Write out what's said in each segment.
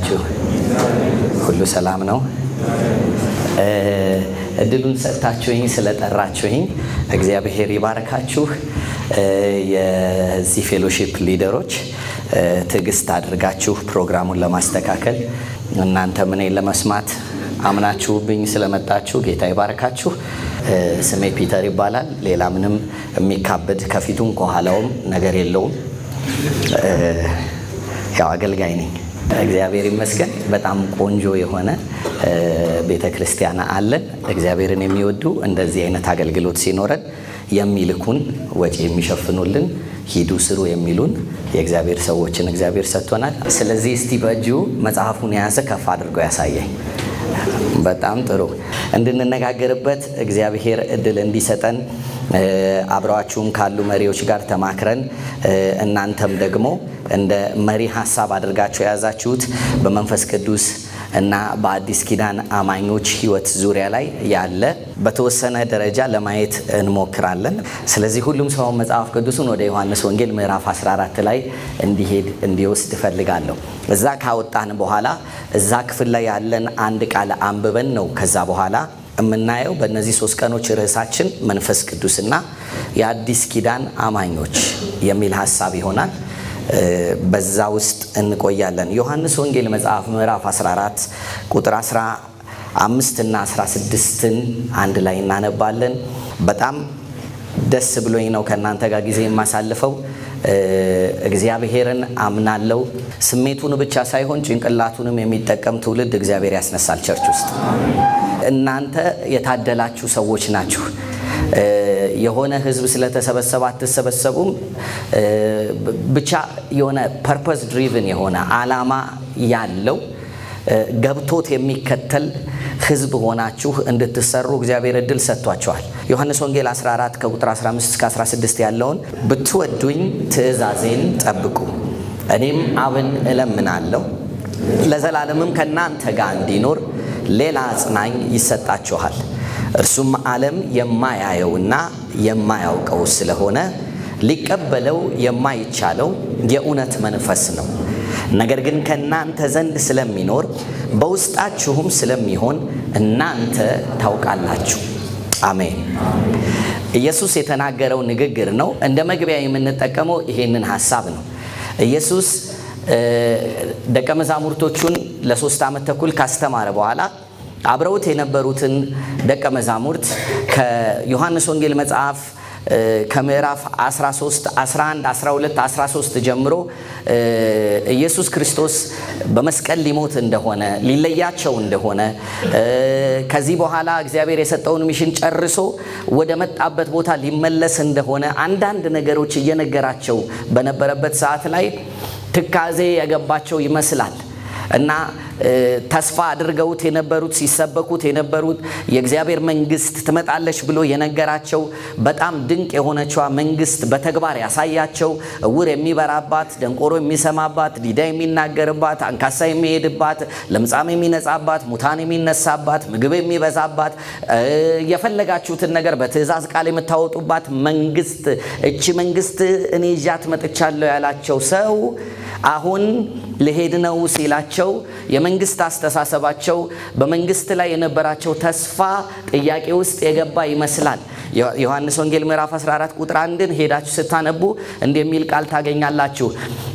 ናችሁ? ሁሉ ሰላም ነው? እድሉን ሰጥታችሁኝ ስለጠራችሁኝ እግዚአብሔር ይባርካችሁ። የዚህ ፌሎሺፕ ሊደሮች ትዕግስት አድርጋችሁ ፕሮግራሙን ለማስተካከል እናንተም እኔን ለመስማት አምናችሁብኝ ስለመጣችሁ ጌታ ይባርካችሁ። ስሜ ፒተር ይባላል። ሌላ ምንም የሚካበድ ከፊቱም ከኋላውም ነገር የለውም። ያው አገልጋይ ነኝ። እግዚአብሔር ይመስገን። በጣም ቆንጆ የሆነ ቤተ ክርስቲያን አለን። እግዚአብሔርን የሚወዱ እንደዚህ አይነት አገልግሎት ሲኖረን የሚልኩን ወጪ የሚሸፍኑልን ሂዱ ስሩ የሚሉን የእግዚአብሔር ሰዎችን እግዚአብሔር ሰጥቶናል። ስለዚህ እስቲ በእጁ መጽሐፉን የያዘ ከፍ አድርጎ ያሳየኝ። በጣም ጥሩ እንድንነጋገርበት እግዚአብሔር እድል እንዲሰጠን አብረዋችሁም ካሉ መሪዎች ጋር ተማክረን እናንተም ደግሞ እንደ መሪ ሀሳብ አድርጋችሁ የያዛችሁት በመንፈስ ቅዱስ እና በአዲስ ኪዳን አማኞች ሕይወት ዙሪያ ላይ ያለ በተወሰነ ደረጃ ለማየት እንሞክራለን። ስለዚህ ሁሉም ሰው መጽሐፍ ቅዱሱን ወደ ዮሐንስ ወንጌል ምዕራፍ 14 ላይ እንዲሄድ እንዲወስድ እፈልጋለሁ። እዛ ካወጣን በኋላ እዛ ክፍል ላይ ያለን አንድ ቃል አንብበን ነው ከዛ በኋላ የምናየው በእነዚህ ሶስት ቀኖች ርዕሳችን መንፈስ ቅዱስና የአዲስ ኪዳን አማኞች የሚል ሀሳብ ይሆናል። በዛ ውስጥ እንቆያለን። ዮሐንስ ወንጌል መጽሐፍ ምዕራፍ 14 ቁጥር 15 እና 16ን አንድ ላይ እናነባለን። በጣም ደስ ብሎኝ ነው ከእናንተ ጋር ጊዜ የማሳልፈው። እግዚአብሔርን አምናለው። ስሜቱን ብቻ ሳይሆን ጭንቅላቱንም የሚጠቀም ትውልድ እግዚአብሔር ያስነሳል ቸርች ውስጥ። እናንተ የታደላችሁ ሰዎች ናችሁ። የሆነ ህዝብ ስለተሰበሰበ አትሰበሰቡም። ብቻ የሆነ ፐርፐስ ድሪቭን የሆነ አላማ ያለው ገብቶት የሚከተል ህዝብ ሆናችሁ እንድትሰሩ እግዚአብሔር እድል ሰጥቷቸዋል። ዮሐንስ ወንጌል 14 ከቁጥር 15 እስከ 16 ያለውን ብትወዱኝ ትእዛዜን ጠብቁ፣ እኔም አብን እለምናለሁ ለዘላለምም ከእናንተ ጋር እንዲኖር ሌላ አጽናኝ ይሰጣችኋል እርሱም ዓለም የማያየውና የማያውቀው ስለሆነ ሊቀበለው የማይቻለው የእውነት መንፈስ ነው። ነገር ግን ከእናንተ ዘንድ ስለሚኖር በውስጣችሁም ስለሚሆን እናንተ ታውቃላችሁ። አሜን። ኢየሱስ የተናገረው ንግግር ነው። እንደ መግቢያ የምንጠቀመው ይሄንን ሀሳብ ነው። ኢየሱስ ደቀ መዛሙርቶቹን ለሶስት ዓመት ተኩል ካስተማረ በኋላ አብረውት የነበሩትን ደቀ መዛሙርት ከዮሐንስ ወንጌል መጽሐፍ ከምዕራፍ 13፣ 11፣ 12፣ 13 ጀምሮ ኢየሱስ ክርስቶስ በመስቀል ሊሞት እንደሆነ ሊለያቸው እንደሆነ ከዚህ በኋላ እግዚአብሔር የሰጠውን ሚሽን ጨርሶ ወደ መጣበት ቦታ ሊመለስ እንደሆነ አንዳንድ ነገሮች እየነገራቸው በነበረበት ሰዓት ላይ ትካዜ የገባቸው ይመስላል እና ተስፋ አድርገውት የነበሩት ሲሰበኩት የነበሩት የእግዚአብሔር መንግስት ትመጣለች ብሎ የነገራቸው በጣም ድንቅ የሆነችዋ መንግስት በተግባር ያሳያቸው እውር የሚበራባት፣ ደንቆሮ የሚሰማባት፣ ዲዳ የሚናገርባት፣ አንካሳ የሚሄድባት፣ ለምጻም የሚነጻባት፣ ሙታን የሚነሳባት፣ ምግብ የሚበዛባት፣ የፈለጋችሁትን ነገር በትእዛዝ ቃል የምታወጡባት መንግስት እቺ መንግስት እኔ ይዣት መጥቻለሁ ያላቸው ሰው አሁን ልሄድ ነው ሲላቸው የመንግስት አስተሳሰባቸው በመንግስት ላይ የነበራቸው ተስፋ ጥያቄ ውስጥ የገባ ይመስላል። ዮሐንስ ወንጌል ምዕራፍ 14 ቁጥር አንድን ሄዳችሁ ስታነቡ እንዲህ የሚል ቃል ታገኛላችሁ።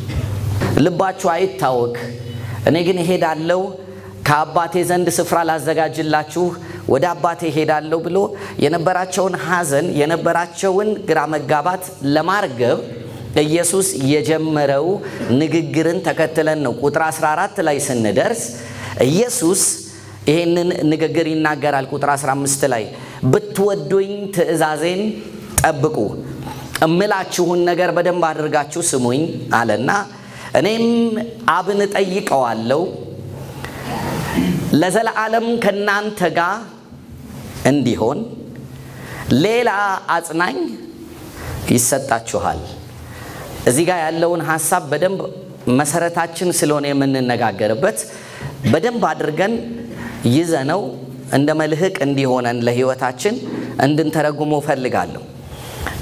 ልባችሁ አይታወክ፣ እኔ ግን እሄዳለሁ ከአባቴ ዘንድ ስፍራ ላዘጋጅላችሁ ወደ አባቴ ሄዳለሁ ብሎ የነበራቸውን ሐዘን የነበራቸውን ግራ መጋባት ለማርገብ ኢየሱስ የጀመረው ንግግርን ተከትለን ነው። ቁጥር 14 ላይ ስንደርስ ኢየሱስ ይህንን ንግግር ይናገራል። ቁጥር 15 ላይ ብትወዱኝ ትእዛዜን ጠብቁ፣ እምላችሁን ነገር በደንብ አድርጋችሁ ስሙኝ አለና እኔም አብን እጠይቀዋለሁ ለዘለዓለም ከእናንተ ጋር እንዲሆን ሌላ አጽናኝ ይሰጣችኋል። እዚህ ጋር ያለውን ሀሳብ በደንብ መሰረታችን ስለሆነ የምንነጋገርበት በደንብ አድርገን ይዘነው እንደ መልህቅ እንዲሆነን ለህይወታችን እንድንተረጉሞ ፈልጋለሁ።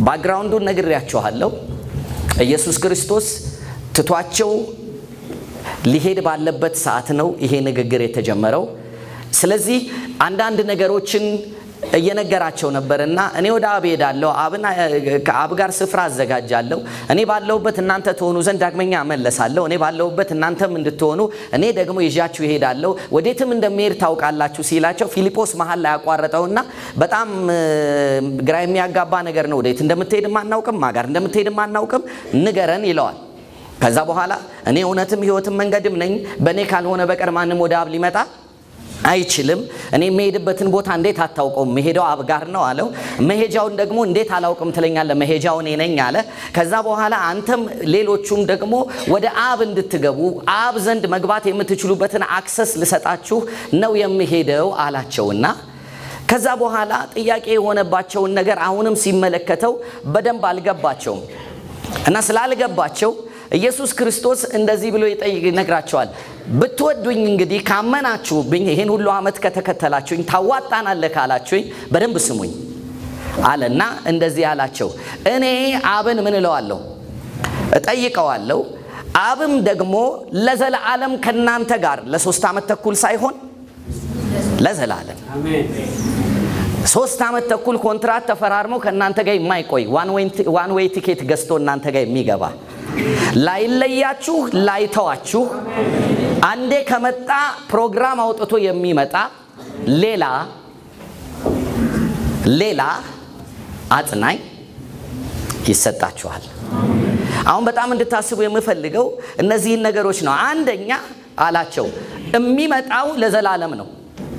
ባክግራውንዱን ነግሬያችኋለሁ። ኢየሱስ ክርስቶስ ትቷቸው ሊሄድ ባለበት ሰዓት ነው ይሄ ንግግር የተጀመረው። ስለዚህ አንዳንድ ነገሮችን እየነገራቸው ነበር እና እኔ ወደ አብ ሄዳለሁ፣ ከአብ ጋር ስፍራ አዘጋጃለሁ። እኔ ባለሁበት እናንተ ትሆኑ ዘንድ ዳግመኛ እመለሳለሁ። እኔ ባለሁበት እናንተም እንድትሆኑ እኔ ደግሞ ይዣችሁ ይሄዳለሁ፣ ወዴትም እንደሚሄድ ታውቃላችሁ ሲላቸው ፊልጶስ መሀል ላይ ያቋረጠውና በጣም ግራ የሚያጋባ ነገር ነው። ወዴት እንደምትሄድም አናውቅም፣ ማጋር እንደምትሄድም አናውቅም፣ ንገረን ይለዋል። ከዛ በኋላ እኔ እውነትም ሕይወትም መንገድም ነኝ፣ በእኔ ካልሆነ በቀር ማንም ወደ አብ ሊመጣ አይችልም። እኔ የምሄድበትን ቦታ እንዴት አታውቀውም? መሄጃው አብ ጋር ነው አለው። መሄጃውን ደግሞ እንዴት አላውቅም ትለኛለህ? መሄጃው እኔ ነኝ አለ። ከዛ በኋላ አንተም ሌሎቹም ደግሞ ወደ አብ እንድትገቡ አብ ዘንድ መግባት የምትችሉበትን አክሰስ ልሰጣችሁ ነው የምሄደው አላቸውና ከዛ በኋላ ጥያቄ የሆነባቸውን ነገር አሁንም ሲመለከተው በደንብ አልገባቸውም እና ስላልገባቸው ኢየሱስ ክርስቶስ እንደዚህ ብሎ ይነግራቸዋል። ብትወዱኝ እንግዲህ ካመናችሁብኝ፣ ይህን ሁሉ ዓመት ከተከተላችሁኝ፣ ታዋጣናለህ ካላችሁኝ በደንብ ስሙኝ አለና እንደዚህ አላቸው። እኔ አብን ምን እለዋለሁ? እጠይቀዋለሁ። አብም ደግሞ ለዘላለም ከእናንተ ጋር ለሶስት ዓመት ተኩል ሳይሆን ለዘላለም ሶስት ዓመት ተኩል ኮንትራት ተፈራርመው ከእናንተ ጋር የማይቆይ ዋን ዌይ ቲኬት ገዝቶ እናንተ ጋር የሚገባ ላይለያችሁ ላይተዋችሁ አንዴ ከመጣ ፕሮግራም አውጥቶ የሚመጣ ሌላ ሌላ አጽናኝ ይሰጣችኋል። አሁን በጣም እንድታስቡ የምፈልገው እነዚህን ነገሮች ነው። አንደኛ አላቸው የሚመጣው ለዘላለም ነው።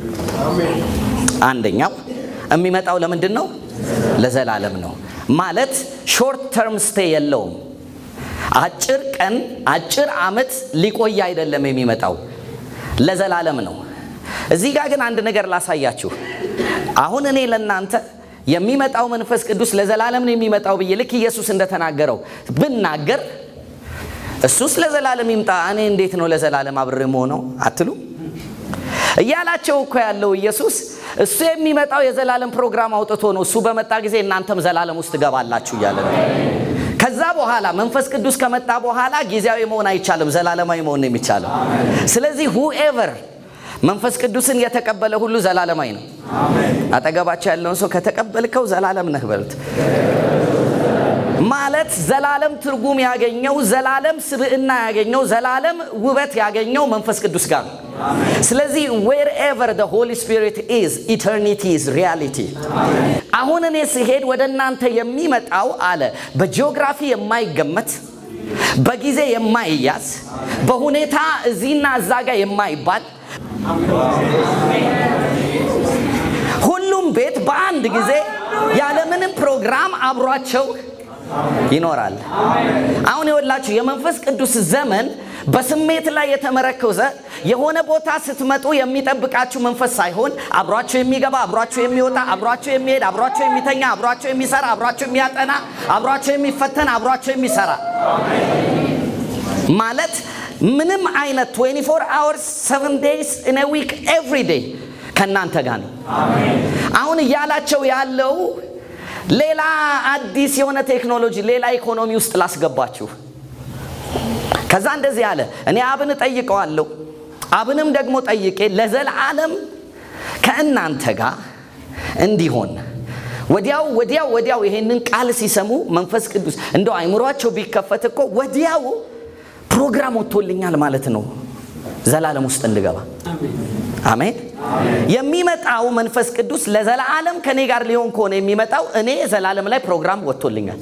አንደኛው የሚመጣው ለምንድን ነው? ለዘላለም ነው ማለት ሾርት ተርም ስቴ የለውም። አጭር ቀን አጭር ዓመት ሊቆይ አይደለም የሚመጣው ለዘላለም ነው። እዚህ ጋር ግን አንድ ነገር ላሳያችሁ። አሁን እኔ ለእናንተ የሚመጣው መንፈስ ቅዱስ ለዘላለም ነው የሚመጣው ብዬ ልክ ኢየሱስ እንደተናገረው ብናገር እሱስ ለዘላለም ይምጣ፣ እኔ እንዴት ነው ለዘላለም አብሬ መሆነው አትሉ? እያላቸው እኮ ያለው ኢየሱስ እሱ የሚመጣው የዘላለም ፕሮግራም አውጥቶ ነው። እሱ በመጣ ጊዜ እናንተም ዘላለም ውስጥ ትገባላችሁ እያለ ነው። ከዛ በኋላ መንፈስ ቅዱስ ከመጣ በኋላ ጊዜያዊ መሆን አይቻልም፣ ዘላለማዊ መሆን ነው የሚቻለው። ስለዚህ ሁኤቨር መንፈስ ቅዱስን የተቀበለ ሁሉ ዘላለማዊ ነው። አጠገባቸው ያለውን ሰው ከተቀበልከው ዘላለም ነህ በሉት። ማለት ዘላለም ትርጉም ያገኘው ዘላለም ስብዕና ያገኘው ዘላለም ውበት ያገኘው መንፈስ ቅዱስ ጋር ነው። ስለዚህ ዌር ኤቨር ደ ሆሊ ስፒሪት ኢዝ ኢተርኒቲ ኢዝ ሪያሊቲ። አሁን እኔ ስሄድ ወደ እናንተ የሚመጣው አለ በጂኦግራፊ የማይገመት በጊዜ የማይያዝ በሁኔታ እዚህና እዛ ጋር የማይባል ሁሉም ቤት በአንድ ጊዜ ያለምንም ፕሮግራም አብሯቸው ይኖራል። አሁን የወላችሁ የመንፈስ ቅዱስ ዘመን በስሜት ላይ የተመረኮዘ የሆነ ቦታ ስትመጡ የሚጠብቃችሁ መንፈስ ሳይሆን አብሯቸው የሚገባ አብሯቸው የሚወጣ አብሯቸው የሚሄድ አብሯቸው የሚተኛ አብሯቸው የሚሰራ አብሯቸው የሚያጠና አብሯቸው የሚፈተን አብሯቸው የሚሰራ ማለት ምንም አይነት 24 hours 7 days in a week every day ከእናንተ ጋር ነው። አሁን እያላቸው ያለው ሌላ አዲስ የሆነ ቴክኖሎጂ ሌላ ኢኮኖሚ ውስጥ ላስገባችሁ። ከዛ እንደዚህ አለ፣ እኔ አብን እጠይቀዋለሁ፣ አብንም ደግሞ ጠይቄ ለዘላለም ከእናንተ ጋር እንዲሆን ወዲያው ወዲያው ወዲያው ይሄንን ቃል ሲሰሙ መንፈስ ቅዱስ እንደው አይምሯቸው ቢከፈት እኮ ወዲያው ፕሮግራም ወጥቶልኛል ማለት ነው ዘላለም ውስጥ እንድገባ። አሜን። የሚመጣው መንፈስ ቅዱስ ለዘላለም ከኔ ጋር ሊሆን ከሆነ የሚመጣው እኔ ዘላለም ላይ ፕሮግራም ወጥቶልኛል።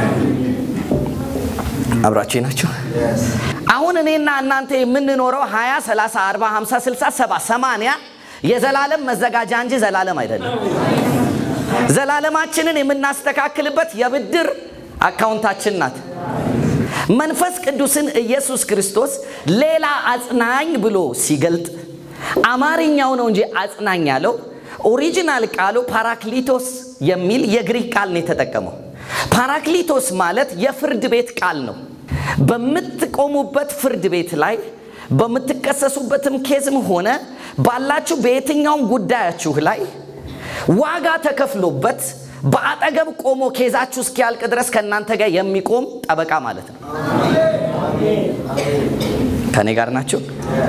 አብራችሁ ናቸው። አሁን እኔና እናንተ የምንኖረው 20 30 40 50 60 70 80 የዘላለም መዘጋጃ እንጂ ዘላለም አይደለም። ዘላለማችንን የምናስተካክልበት የብድር አካውንታችን ናት። መንፈስ ቅዱስን ኢየሱስ ክርስቶስ ሌላ አጽናኝ ብሎ ሲገልጥ አማርኛው ነው እንጂ አጽናኝ ያለው ኦሪጂናል ቃሉ ፓራክሊቶስ የሚል የግሪክ ቃል ነው የተጠቀመው። ፓራክሊቶስ ማለት የፍርድ ቤት ቃል ነው። በምትቆሙበት ፍርድ ቤት ላይ በምትከሰሱበትም ኬዝም ሆነ ባላችሁ በየትኛውም ጉዳያችሁ ላይ ዋጋ ተከፍሎበት በአጠገብ ቆሞ ኬዛችሁ እስኪያልቅ ድረስ ከእናንተ ጋር የሚቆም ጠበቃ ማለት ነው። ከኔ ጋር ናቸው።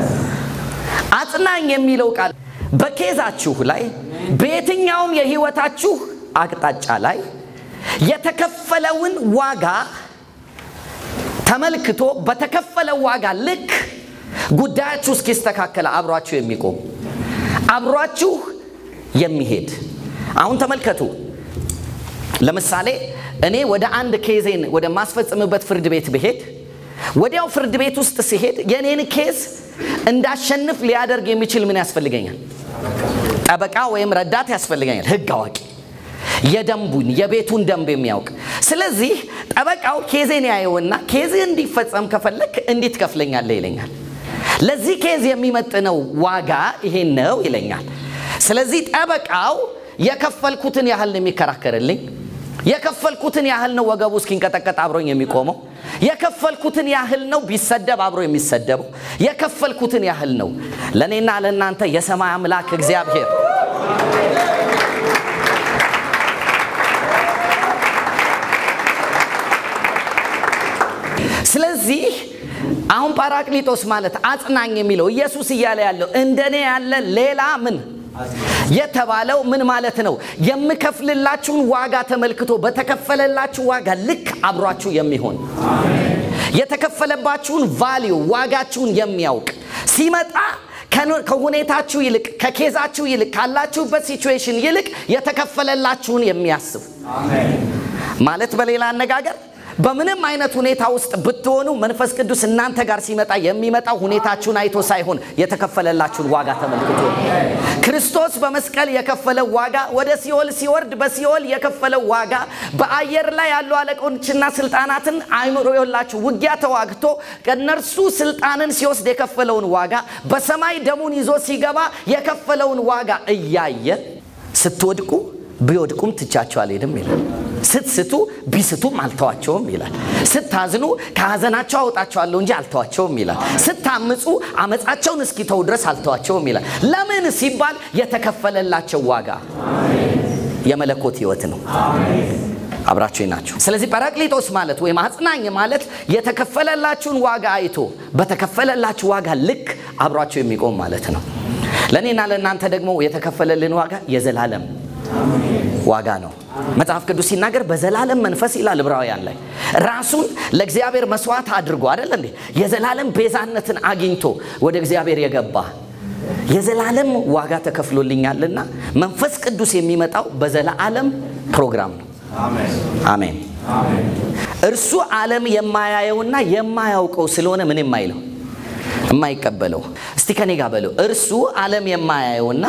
አጽናኝ የሚለው ቃል በኬዛችሁ ላይ በየትኛውም የህይወታችሁ አቅጣጫ ላይ የተከፈለውን ዋጋ ተመልክቶ በተከፈለው ዋጋ ልክ ጉዳያችሁ እስኪስተካከል አብሯችሁ የሚቆም አብሯችሁ የሚሄድ አሁን ተመልከቱ። ለምሳሌ እኔ ወደ አንድ ኬዜን ወደ ማስፈጽምበት ፍርድ ቤት ብሄድ ወዲያው ፍርድ ቤት ውስጥ ሲሄድ የኔን ኬዝ እንዳሸንፍ ሊያደርግ የሚችል ምን ያስፈልገኛል? ጠበቃ ወይም ረዳት ያስፈልገኛል። ህግ አዋቂ የደንቡን የቤቱን ደንብ የሚያውቅ ስለዚህ ጠበቃው ኬዜን ያየውና ኬዝ እንዲፈጸም ከፈለክ እንዲት ከፍለኛለህ ይለኛል። ለዚህ ኬዝ የሚመጥነው ዋጋ ይሄን ነው ይለኛል። ስለዚህ ጠበቃው የከፈልኩትን ያህል ነው የሚከራከርልኝ። የከፈልኩትን ያህል ነው ወገቡ እስኪንቀጠቀጥ አብሮኝ የሚቆመው። የከፈልኩትን ያህል ነው ቢሰደብ አብሮ የሚሰደበው። የከፈልኩትን ያህል ነው። ለእኔና ለእናንተ የሰማይ አምላክ እግዚአብሔር ስለዚህ አሁን ጳራቅሊጦስ ማለት አጽናኝ የሚለው ኢየሱስ እያለ ያለው እንደኔ ያለ ሌላ ምን የተባለው ምን ማለት ነው? የምከፍልላችሁን ዋጋ ተመልክቶ በተከፈለላችሁ ዋጋ ልክ አብሯችሁ የሚሆን የተከፈለባችሁን ቫሊዩ ዋጋችሁን የሚያውቅ ሲመጣ ከሁኔታችሁ ይልቅ ከኬዛችሁ ይልቅ ካላችሁበት ሲቹዌሽን ይልቅ የተከፈለላችሁን የሚያስብ ማለት በሌላ አነጋገር በምንም አይነት ሁኔታ ውስጥ ብትሆኑ መንፈስ ቅዱስ እናንተ ጋር ሲመጣ የሚመጣው ሁኔታችሁን አይቶ ሳይሆን የተከፈለላችሁን ዋጋ ተመልክቶ ክርስቶስ በመስቀል የከፈለው ዋጋ ወደ ሲኦል ሲወርድ በሲኦል የከፈለው ዋጋ በአየር ላይ ያሉ አለቆችና ስልጣናትን አይምሮ የላችሁ ውጊያ ተዋግቶ ከእነርሱ ስልጣንን ሲወስድ የከፈለውን ዋጋ በሰማይ ደሙን ይዞ ሲገባ የከፈለውን ዋጋ እያየ ስትወድቁ ቢወድቁም ትቻቸው አልሄድም ይላል። ስትስቱ ቢስቱም አልተዋቸውም ይላል። ስታዝኑ ከሀዘናቸው አወጣቸዋለሁ እንጂ አልተዋቸውም ይላል። ስታምፁ አመፃቸውን እስኪተው ድረስ አልተዋቸውም ይላል። ለምን ሲባል የተከፈለላቸው ዋጋ የመለኮት ህይወት ነው። አብራችሁ ናቸው። ስለዚህ ጰራቅሊጦስ ማለት ወይም አጽናኝ ማለት የተከፈለላችሁን ዋጋ አይቶ በተከፈለላችሁ ዋጋ ልክ አብሯቸው የሚቆም ማለት ነው። ለእኔና ለእናንተ ደግሞ የተከፈለልን ዋጋ የዘላለም ዋጋ ነው። መጽሐፍ ቅዱስ ሲናገር በዘላለም መንፈስ ይላል ዕብራውያን ላይ ራሱን ለእግዚአብሔር መስዋዕት አድርጎ አይደል እንዴ የዘላለም ቤዛነትን አግኝቶ ወደ እግዚአብሔር የገባ የዘላለም ዋጋ ተከፍሎልኛልና መንፈስ ቅዱስ የሚመጣው በዘላለም ፕሮግራም ነው። አሜን። እርሱ ዓለም የማያየውና የማያውቀው ስለሆነ ምን የማይለው የማይቀበለው። እስቲ ከኔ ጋር በለው። እርሱ ዓለም የማያየውና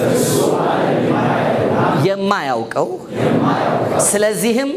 የማያውቀው ስለዚህም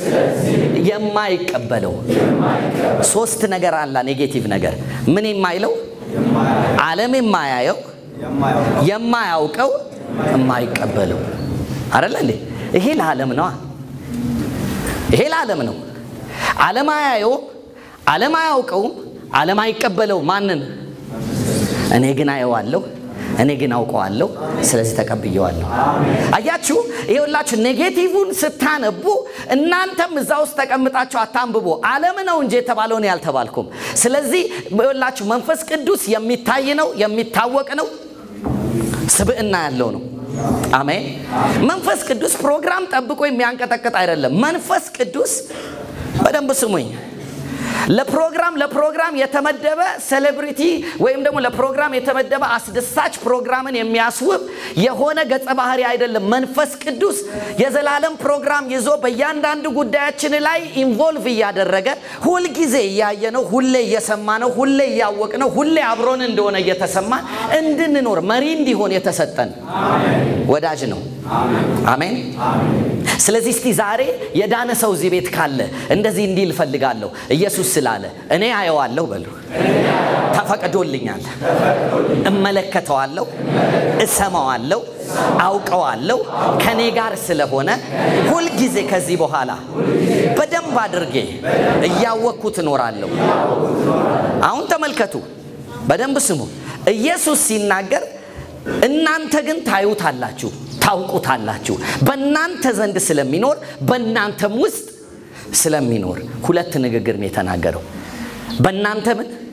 የማይቀበለው ሶስት ነገር አላ ኔጌቲቭ ነገር ምን የማይለው ዓለም የማያየው የማያውቀው የማይቀበለው አረለ እንዴ ይሄ ለዓለም ነዋ ይሄ ለዓለም ነው ዓለም አያየውም ዓለም አያውቀውም ዓለም አይቀበለው ማንን እኔ ግን አየዋለሁ እኔ ግን አውቀዋለሁ፣ ስለዚህ ተቀብየዋለሁ። አያችሁ፣ ይኸውላችሁ ኔጌቲቭን ስታነቡ እናንተም እዛ ውስጥ ተቀምጣችሁ አታንብቦ ዓለም ነው እንጂ የተባለው እኔ ያልተባልኩም። ስለዚህ ይኸውላችሁ መንፈስ ቅዱስ የሚታይ ነው፣ የሚታወቅ ነው፣ ስብዕና ያለው ነው። አሜን። መንፈስ ቅዱስ ፕሮግራም ጠብቆ የሚያንቀጠቅጥ አይደለም። መንፈስ ቅዱስ በደንብ ስሙኝ ለፕሮግራም ለፕሮግራም የተመደበ ሴሌብሪቲ ወይም ደግሞ ለፕሮግራም የተመደበ አስደሳች ፕሮግራምን የሚያስውብ የሆነ ገጸ ባህሪ አይደለም። መንፈስ ቅዱስ የዘላለም ፕሮግራም ይዞ በእያንዳንዱ ጉዳያችን ላይ ኢንቮልቭ እያደረገ ሁልጊዜ እያየ ነው፣ ሁሌ እየሰማ ነው፣ ሁሌ እያወቅ ነው፣ ሁሌ አብሮን እንደሆነ እየተሰማን እንድንኖር መሪ እንዲሆን የተሰጠን ወዳጅ ነው። አሜን። ስለዚህ እስቲ ዛሬ የዳነ ሰው እዚህ ቤት ካለ እንደዚህ እንዲል እፈልጋለሁ። ኢየሱስ ስላለ እኔ አየዋለሁ በሉ። ተፈቅዶልኛል፣ እመለከተዋለሁ፣ እሰማዋለሁ፣ አውቀዋለሁ። ከኔ ጋር ስለሆነ ሁልጊዜ ከዚህ በኋላ በደንብ አድርጌ እያወቅኩት እኖራለሁ። አሁን ተመልከቱ፣ በደንብ ስሙ። ኢየሱስ ሲናገር እናንተ ግን ታዩታላችሁ ታውቁታላችሁ በእናንተ ዘንድ ስለሚኖር በእናንተም ውስጥ ስለሚኖር ሁለት ንግግር ነው የተናገረው። በእናንተ ምን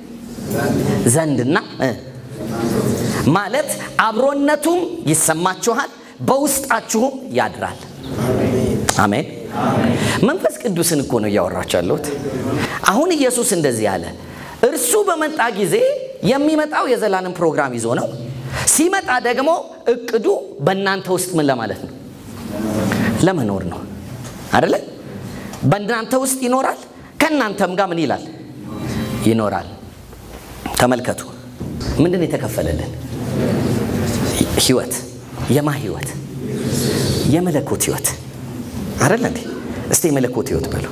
ዘንድና እ ማለት አብሮነቱም ይሰማችኋል፣ በውስጣችሁም ያድራል። አሜን። መንፈስ ቅዱስን እኮ ነው እያወራችሁ ያለሁት። አሁን ኢየሱስ እንደዚህ አለ። እርሱ በመጣ ጊዜ የሚመጣው የዘላለም ፕሮግራም ይዞ ነው። ሲመጣ ደግሞ እቅዱ በእናንተ ውስጥ ምን ለማለት ነው? ለመኖር ነው አደለ? በእናንተ ውስጥ ይኖራል፣ ከእናንተም ጋር ምን ይላል? ይኖራል። ተመልከቱ፣ ምንድን የተከፈለልን ህይወት? የማ ህይወት? የመለኮት ህይወት አደለ እንዴ? እስቲ የመለኮት ህይወት በሉ።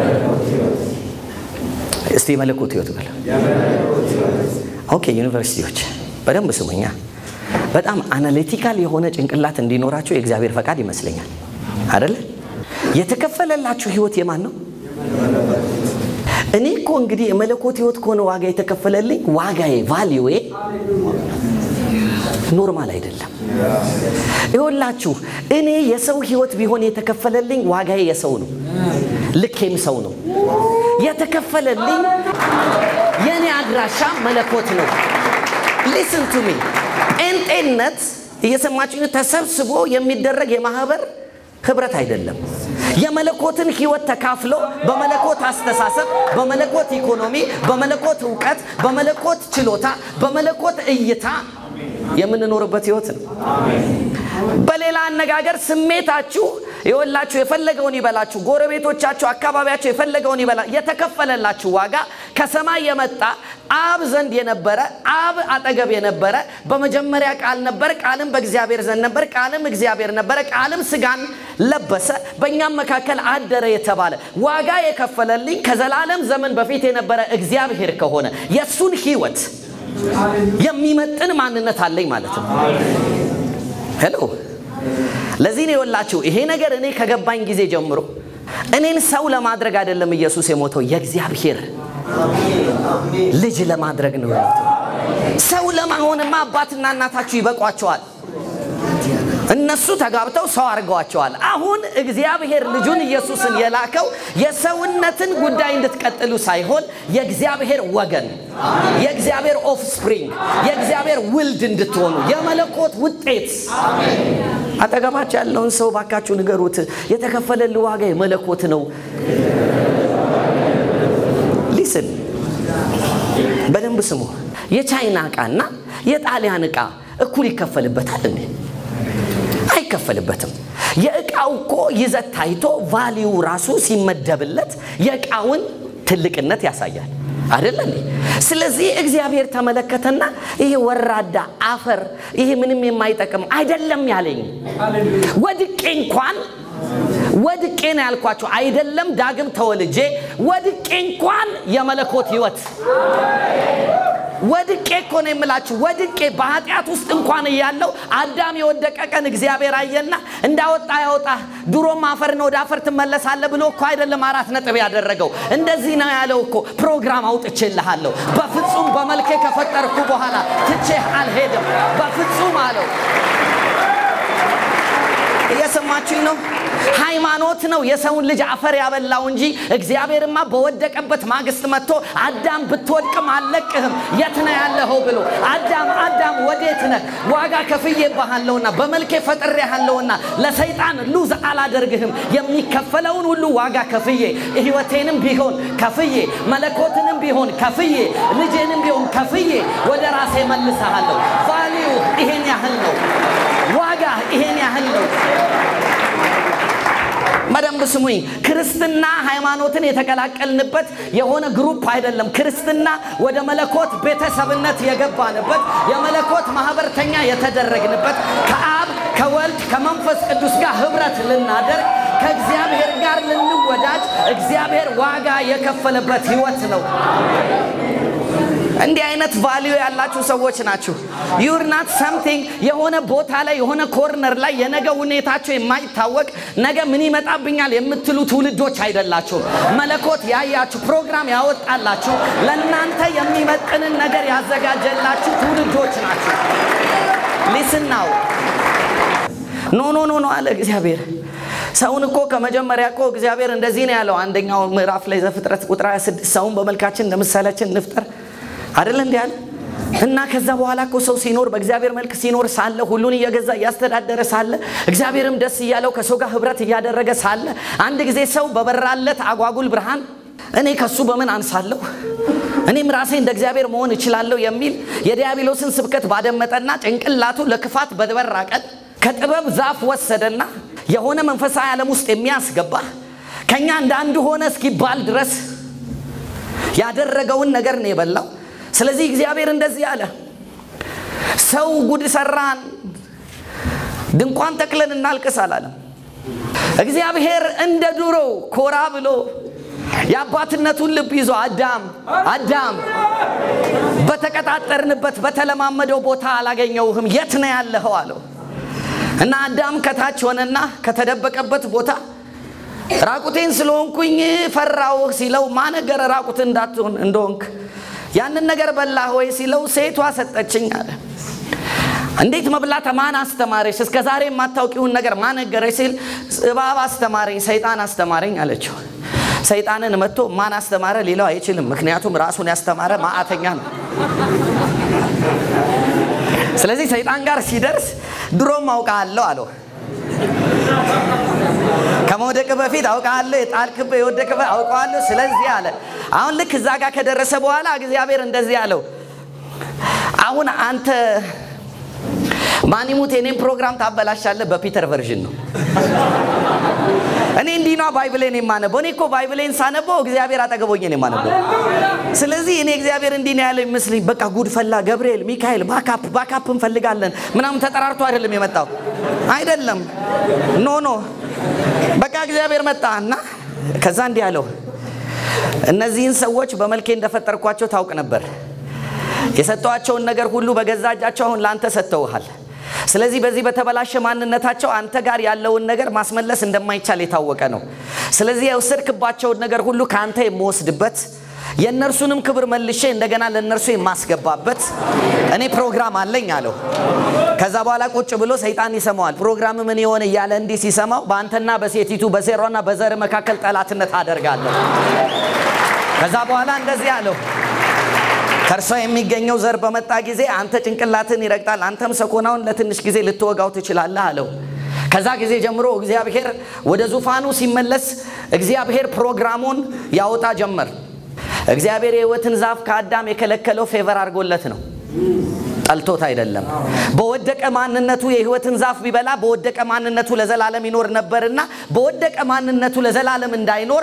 እስቲ የመለኮት ህይወት በሉ። ኦኬ፣ ዩኒቨርሲቲዎች በደንብ ስሙኛ። በጣም አናሊቲካል የሆነ ጭንቅላት እንዲኖራቸው የእግዚአብሔር ፈቃድ ይመስለኛል። አደለ? የተከፈለላችሁ ህይወት የማን ነው? እኔ እኮ እንግዲህ የመለኮት ህይወት ከሆነ ዋጋ የተከፈለልኝ ዋጋዬ ቫሊዌ ኖርማል አይደለም። ይኸውላችሁ እኔ የሰው ህይወት ቢሆን የተከፈለልኝ ዋጋዬ የሰው ነው፣ ልኬም ሰው ነው። የተከፈለልኝ የእኔ አድራሻ መለኮት ነው። ሊስን ቱ ሚ ጴንጤነት እየሰማችሁ ተሰብስቦ የሚደረግ የማህበር ህብረት አይደለም። የመለኮትን ህይወት ተካፍሎ በመለኮት አስተሳሰብ፣ በመለኮት ኢኮኖሚ፣ በመለኮት እውቀት፣ በመለኮት ችሎታ፣ በመለኮት እይታ የምንኖርበት ህይወት ነው። በሌላ አነጋገር ስሜታችሁ የወላችሁ የፈለገውን ይበላችሁ፣ ጎረቤቶቻችሁ፣ አካባቢያችሁ የፈለገውን ይበላ። የተከፈለላችሁ ዋጋ ከሰማይ የመጣ አብ ዘንድ የነበረ አብ አጠገብ የነበረ በመጀመሪያ ቃል ነበር፣ ቃልም በእግዚአብሔር ዘንድ ነበር፣ ቃልም እግዚአብሔር ነበረ፣ ቃልም ስጋን ለበሰ፣ በእኛም መካከል አደረ የተባለ ዋጋ የከፈለልኝ ከዘላለም ዘመን በፊት የነበረ እግዚአብሔር ከሆነ የእሱን ህይወት የሚመጥን ማንነት አለኝ ማለት ነው። ሄሎ ለዚህ ነው የወላችሁ ይሄ ነገር እኔ ከገባኝ ጊዜ ጀምሮ እኔን ሰው ለማድረግ አይደለም ኢየሱስ የሞተው የእግዚአብሔር ልጅ ለማድረግ ነው የሞተው። ሰው ለማሆንማ አባትና እናታችሁ ይበቋቸዋል። እነሱ ተጋብተው ሰው አድርገዋቸዋል። አሁን እግዚአብሔር ልጁን ኢየሱስን የላከው የሰውነትን ጉዳይ እንድትቀጥሉ ሳይሆን የእግዚአብሔር ወገን፣ የእግዚአብሔር ኦፍስፕሪንግ፣ የእግዚአብሔር ውልድ እንድትሆኑ የመለኮት ውጤት። አጠገባቸው ያለውን ሰው ባካችሁ ንገሩት፣ የተከፈለልህ ዋጋ የመለኮት ነው። ሊስን በደንብ ስሙ። የቻይና ዕቃና የጣሊያን ዕቃ እኩል ይከፈልበታል እንዴ? አይከፈልበትም። የእቃው እኮ ይዘት ታይቶ ቫሊዩ ራሱ ሲመደብለት የእቃውን ትልቅነት ያሳያል አይደለ እንዴ? ስለዚህ እግዚአብሔር ተመለከተና ይሄ ወራዳ አፈር፣ ይሄ ምንም የማይጠቅም አይደለም ያለኝ ወድቄ እንኳን ወድቄ ነው ያልኳቸው አይደለም ዳግም ተወልጄ ወድቄ እንኳን የመለኮት ህይወት ወድቄ እኮ ነው የምላችሁ። ወድቄ በኃጢአት ውስጥ እንኳን እያለው አዳም የወደቀ ቀን እግዚአብሔር አየና እንዳወጣ ያወጣ ድሮም አፈርን ወደ አፈር ትመለሳለህ ብሎ እኮ አይደለም አራት ነጥብ ያደረገው። እንደዚህ ነው ያለው እኮ ፕሮግራም አውጥቼልሃለሁ። በፍጹም በመልኬ ከፈጠርኩ በኋላ ትቼህ አልሄድም። በፍጹም አለው። እየሰማችሁኝ ነው? ሃይማኖት ነው የሰውን ልጅ አፈር ያበላው እንጂ እግዚአብሔርማ በወደቀበት ማግስት መጥቶ አዳም ብትወድቅም አልለቅህም የት ነህ ያለኸው ብሎ አዳም አዳም ወዴት ነህ? ዋጋ ከፍዬብሃለሁና በመልኬ ፈጥሬሃለሁና ለሰይጣን ሉዝ አላደርግህም። የሚከፈለውን ሁሉ ዋጋ ከፍዬ ሕይወቴንም ቢሆን ከፍዬ መለኮትንም ቢሆን ከፍዬ ልጄንም ቢሆን ከፍዬ ወደ ራሴ መልሰሃለሁ። ቫሊዩ ይሄን ያህል ነው። ዋጋ ይሄን ያህል ነው። በደንብ ስሙኝ። ክርስትና ሃይማኖትን የተቀላቀልንበት የሆነ ግሩፕ አይደለም። ክርስትና ወደ መለኮት ቤተሰብነት የገባንበት የመለኮት ማህበርተኛ የተደረግንበት ከአብ ከወልድ ከመንፈስ ቅዱስ ጋር ህብረት ልናደርግ ከእግዚአብሔር ጋር ልንወዳጅ እግዚአብሔር ዋጋ የከፈለበት ህይወት ነው። እንዲህ አይነት ቫሊዩ ያላችሁ ሰዎች ናችሁ። ዩር ናት ሰምቲንግ የሆነ ቦታ ላይ የሆነ ኮርነር ላይ የነገ ሁኔታቸው የማይታወቅ ነገ ምን ይመጣብኛል የምትሉ ትውልዶች አይደላችሁም። መለኮት ያያችሁ ፕሮግራም ያወጣላችሁ ለእናንተ የሚመጥንን ነገር ያዘጋጀላችሁ ትውልዶች ናችሁ። ሊስናው ኖ ኖ ኖ ኖ አለ እግዚአብሔር። ሰውን እኮ ከመጀመሪያ እኮ እግዚአብሔር እንደዚህ ነው ያለው። አንደኛው ምዕራፍ ላይ ዘፍጥረት ቁጥር 26 ሰውን በመልካችን እንደ ምሳሌያችን እንፍጠር አደለ እንዲ ያለ እና ከዛ በኋላ እኮ ሰው ሲኖር በእግዚአብሔር መልክ ሲኖር ሳለ ሁሉን እየገዛ እያስተዳደረ ሳለ እግዚአብሔርም ደስ እያለው ከሰው ጋር ህብረት እያደረገ ሳለ አንድ ጊዜ ሰው በበራለት አጓጉል ብርሃን እኔ ከሱ በምን አንሳለሁ እኔም ራሴ እንደ እግዚአብሔር መሆን እችላለሁ የሚል የዲያብሎስን ስብከት ባደመጠና ጭንቅላቱ ለክፋት በበራ ቀን ከጥበብ ዛፍ ወሰደና የሆነ መንፈሳዊ ዓለም ውስጥ የሚያስገባ ከኛ እንደ አንድ ሆነ እስኪባል ድረስ ያደረገውን ነገር ነው የበላው። ስለዚህ እግዚአብሔር እንደዚህ አለ፣ ሰው ጉድ ሰራን፣ ድንኳን ተክለን እናልቅስ አላለም። እግዚአብሔር እንደ ድሮ ኮራ ብሎ የአባትነቱን ልብ ይዞ አዳም አዳም በተቀጣጠርንበት በተለማመደው ቦታ አላገኘውህም፣ የት ነው ያለኸው አለው እና አዳም ከታች ሆነና ከተደበቀበት ቦታ ራቁቴን ስለሆንኩኝ ፈራውህ ሲለው ማነገረ ራቁት እንዳትሆን እንደሆንክ ያንን ነገር በላህ ወይ ሲለው ሴቷ ሰጠችኝ አለ። እንዴት መብላት ማን አስተማረሽ? እስከ ዛሬ የማታውቂውን ነገር ማን ነገረሽ? ሲል እባብ አስተማረኝ፣ ሰይጣን አስተማረኝ አለችው። ሰይጣንን መጥቶ ማን አስተማረ ሊለው አይችልም። ምክንያቱም ራሱን ያስተማረ ማዕተኛ ነው። ስለዚህ ሰይጣን ጋር ሲደርስ ድሮም አውቃለሁ አለው። ከመውደቅ በፊት አውቃለሁ፣ የጣልክበት የወደቅበት አውቀዋለሁ። ስለዚህ አለ። አሁን ልክ እዛ ጋር ከደረሰ በኋላ እግዚአብሔር እንደዚህ አለው፣ አሁን አንተ ማኒሙት የኔን ፕሮግራም ታበላሻለህ። በፒተር ቨርዥን ነው። እኔ እንዲህ ነው ባይብሌን የማነበው። እኔ እኮ ባይብሌን ሳነበው እግዚአብሔር አጠገቦኝ ነው የማነበው። ስለዚህ እኔ እግዚአብሔር እንዲህ ነው ያለው ይመስለኝ። በቃ ጉድ ፈላ። ገብርኤል፣ ሚካኤል ባካፕ ባካፕ እንፈልጋለን ምናምን ተጠራርቶ አይደለም የመጣው አይደለም። ኖ ኖ በቃ እግዚአብሔር መጣ እና ከዛ እንዲህ አለው፣ እነዚህን ሰዎች በመልኬ እንደፈጠርኳቸው ታውቅ ነበር። የሰጠዋቸውን ነገር ሁሉ በገዛ እጃቸው አሁን ለአንተ ሰጥተውሃል። ስለዚህ በዚህ በተበላሸ ማንነታቸው አንተ ጋር ያለውን ነገር ማስመለስ እንደማይቻል የታወቀ ነው። ስለዚህ የወሰድክባቸውን ነገር ሁሉ ከአንተ የምወስድበት የእነርሱንም ክብር መልሼ እንደገና ለእነርሱ የማስገባበት እኔ ፕሮግራም አለኝ አለው። ከዛ በኋላ ቁጭ ብሎ ሰይጣን ይሰማዋል። ፕሮግራም ምን የሆነ እያለ እንዲህ ሲሰማው በአንተና በሴቲቱ በሴሯና በዘር መካከል ጠላትነት አደርጋለሁ። ከዛ በኋላ እንደዚህ አለው ከእርሷ የሚገኘው ዘር በመጣ ጊዜ አንተ ጭንቅላትን ይረግጣል፣ አንተም ሰኮናውን ለትንሽ ጊዜ ልትወጋው ትችላለህ አለው። ከዛ ጊዜ ጀምሮ እግዚአብሔር ወደ ዙፋኑ ሲመለስ እግዚአብሔር ፕሮግራሙን ያወጣ ጀመር። እግዚአብሔር የሕይወትን ዛፍ ከአዳም የከለከለው ፌቨር አድርጎለት ነው፣ ጠልቶት አይደለም። በወደቀ ማንነቱ የሕይወትን ዛፍ ቢበላ በወደቀ ማንነቱ ለዘላለም ይኖር ነበርና በወደቀ ማንነቱ ለዘላለም እንዳይኖር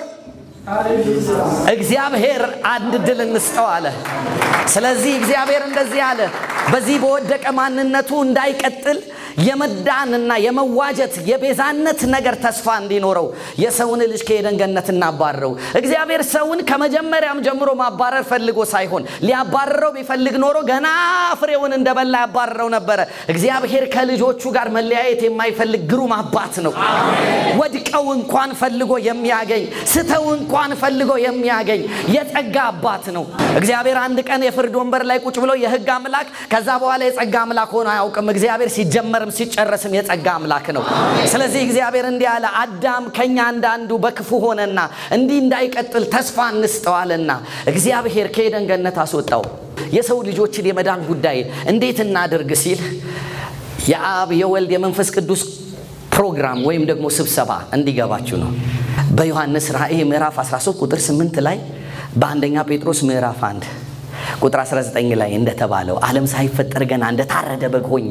እግዚአብሔር አንድ ድል እንስጠው አለ። ስለዚህ እግዚአብሔር እንደዚህ አለ፣ በዚህ በወደቀ ማንነቱ እንዳይቀጥል የመዳንና የመዋጀት የቤዛነት ነገር ተስፋ እንዲኖረው የሰውን ልጅ ከኤደን ገነት እናባረረው። እግዚአብሔር ሰውን ከመጀመሪያም ጀምሮ ማባረር ፈልጎ ሳይሆን ሊያባረረው ቢፈልግ ኖሮ ገና ፍሬውን እንደበላ ያባረረው ነበረ። እግዚአብሔር ከልጆቹ ጋር መለያየት የማይፈልግ ግሩም አባት ነው። ወድቀው እንኳን ፈልጎ የሚያገኝ ስተው እንኳን ፈልጎ የሚያገኝ የጸጋ አባት ነው። እግዚአብሔር አንድ ቀን የፍርድ ወንበር ላይ ቁጭ ብሎ የሕግ አምላክ ከዛ በኋላ የጸጋ አምላክ ሆኖ አያውቅም። እግዚአብሔር ሲጀመርም ሲጨረስም የጸጋ አምላክ ነው። ስለዚህ እግዚአብሔር እንዲህ አለ፣ አዳም ከኛ እንዳንዱ በክፉ ሆነና እንዲህ እንዳይቀጥል ተስፋ እንስጠዋልና እግዚአብሔር ከኤደን ገነት አስወጣው። የሰው ልጆችን የመዳን ጉዳይ እንዴት እናድርግ ሲል የአብ የወልድ የመንፈስ ቅዱስ ፕሮግራም ወይም ደግሞ ስብሰባ እንዲገባችሁ ነው። በዮሐንስ ራእይ ምዕራፍ 13 ቁጥር 8 ላይ በአንደኛ ጴጥሮስ ምዕራፍ 1 ቁጥር 19 ላይ እንደተባለው ዓለም ሳይፈጠር ገና እንደታረደ በግ ሆኜ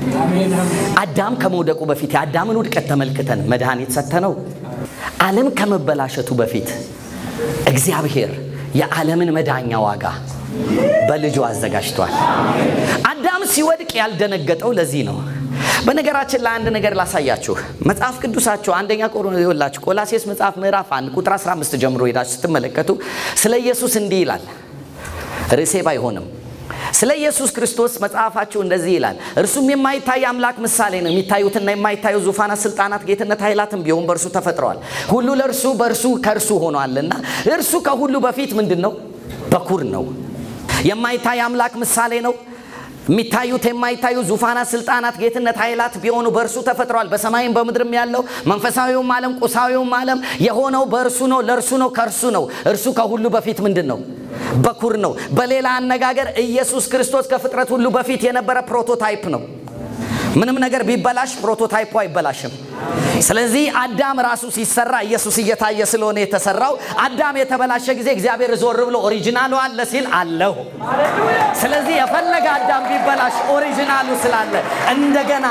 አዳም ከመውደቁ በፊት የአዳምን ውድቀት ተመልክተን መድኃኒት ሰተነው። ዓለም ከመበላሸቱ በፊት እግዚአብሔር የዓለምን መዳኛ ዋጋ በልጁ አዘጋጅቷል። አዳም ሲወድቅ ያልደነገጠው ለዚህ ነው። በነገራችን ላይ አንድ ነገር ላሳያችሁ። መጽሐፍ ቅዱሳችሁ አንደኛ ቆላችሁ ቆላሴስ መጽሐፍ ምዕራፍ 1 ቁጥር 15 ጀምሮ ሄዳችሁ ስትመለከቱ ስለ ኢየሱስ እንዲህ ይላል። ርዕሴ ባይሆንም ስለ ኢየሱስ ክርስቶስ መጽሐፋችሁ እንደዚህ ይላል። እርሱም የማይታይ አምላክ ምሳሌ ነው። የሚታዩትና የማይታዩ ዙፋናት፣ ስልጣናት፣ ጌትነት፣ ኃይላትም ቢሆን በእርሱ ተፈጥረዋል። ሁሉ ለእርሱ በእርሱ ከእርሱ ሆኗልና እርሱ ከሁሉ በፊት ምንድን ነው? በኩር ነው። የማይታይ አምላክ ምሳሌ ነው። የሚታዩት የማይታዩ ዙፋናት፣ ስልጣናት፣ ጌትነት፣ ኃይላት ቢሆኑ በእርሱ ተፈጥረዋል። በሰማይም በምድርም ያለው መንፈሳዊውም ዓለም ቁሳዊውም ዓለም የሆነው በእርሱ ነው፣ ለእርሱ ነው፣ ከእርሱ ነው። እርሱ ከሁሉ በፊት ምንድን ነው? በኩር ነው። በሌላ አነጋገር ኢየሱስ ክርስቶስ ከፍጥረት ሁሉ በፊት የነበረ ፕሮቶታይፕ ነው። ምንም ነገር ቢበላሽ ፕሮቶታይፑ አይበላሽም። ስለዚህ አዳም ራሱ ሲሰራ ኢየሱስ እየታየ ስለሆነ የተሰራው አዳም የተበላሸ ጊዜ እግዚአብሔር ዞር ብሎ ኦሪጂናሉ አለ ሲል አለሁ። ስለዚህ የፈለገ አዳም ቢበላሽ ኦሪጂናሉ ስላለ እንደገና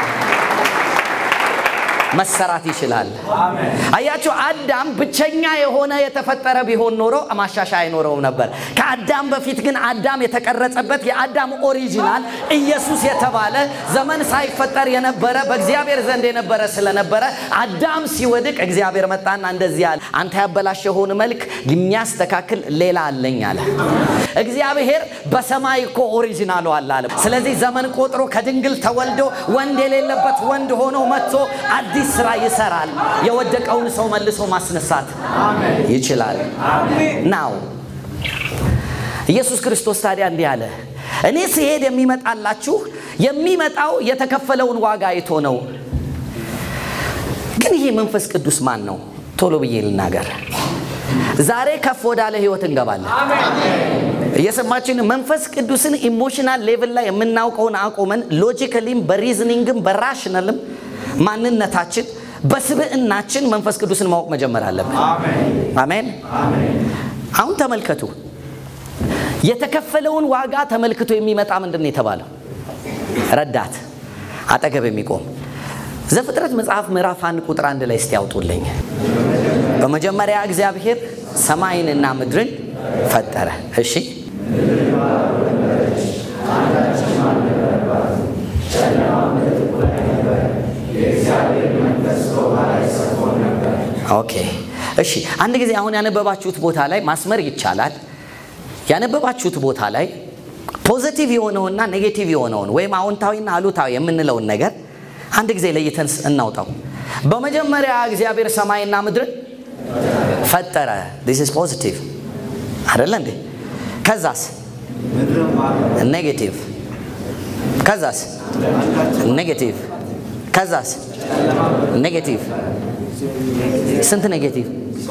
መሰራት ይችላል። አያችሁ፣ አዳም ብቸኛ የሆነ የተፈጠረ ቢሆን ኖሮ ማሻሻያ አይኖረውም ነበር። ከአዳም በፊት ግን አዳም የተቀረጸበት የአዳም ኦሪጂናል ኢየሱስ የተባለ ዘመን ሳይፈጠር የነበረ በእግዚአብሔር ዘንድ የነበረ ስለነበረ አዳም ሲወድቅ እግዚአብሔር መጣና እንደዚህ አለ፣ አንተ ያበላሸኸውን መልክ የሚያስተካክል ሌላ አለኝ አለ። እግዚአብሔር በሰማይ እኮ ኦሪጂናሉ አለ አለ። ስለዚህ ዘመን ቆጥሮ ከድንግል ተወልዶ ወንድ የሌለበት ወንድ ሆኖ መጥቶ አዲስ ስራ ይሰራል። የወደቀውን ሰው መልሶ ማስነሳት ይችላል። ናው ኢየሱስ ክርስቶስ ታዲያ እንዲህ አለ፣ እኔ ስሄድ የሚመጣላችሁ የሚመጣው የተከፈለውን ዋጋ አይቶ ነው። ግን ይሄ መንፈስ ቅዱስ ማን ነው? ቶሎ ብዬ ልናገር። ዛሬ ከፍ ወዳለ ህይወት እንገባለን። እየሰማችን መንፈስ ቅዱስን ኢሞሽናል ሌቭል ላይ የምናውቀውን አቁመን ሎጂካሊም በሪዝኒንግም በራሽናልም ማንነታችን በስብዕናችን መንፈስ ቅዱስን ማወቅ መጀመር አለብን። አሜን። አሁን ተመልከቱ፣ የተከፈለውን ዋጋ ተመልክቶ የሚመጣ ምንድን ነው የተባለው? ረዳት አጠገብ የሚቆም ዘፍጥረት መጽሐፍ ምዕራፍ አንድ ቁጥር አንድ ላይ እስቲ ያውጡልኝ። በመጀመሪያ እግዚአብሔር ሰማይንና ምድርን ፈጠረ። እሺ ኦኬ እሺ። አንድ ጊዜ አሁን ያነበባችሁት ቦታ ላይ ማስመር ይቻላል። ያነበባችሁት ቦታ ላይ ፖዘቲቭ የሆነውና ኔጌቲቭ የሆነውን ወይም አዎንታዊና አሉታዊ የምንለውን ነገር አንድ ጊዜ ለይተን እናውጣው። በመጀመሪያ እግዚአብሔር ሰማይና ምድርን ፈጠረ። ዲስ ኢዝ ፖዚቲቭ አይደለ እንዴ? ከዛስ ኔጌቲቭ፣ ከዛስ ኔጌቲቭ፣ ከዛስ ኔጌቲቭ። ስንት ኔጌቲቭ?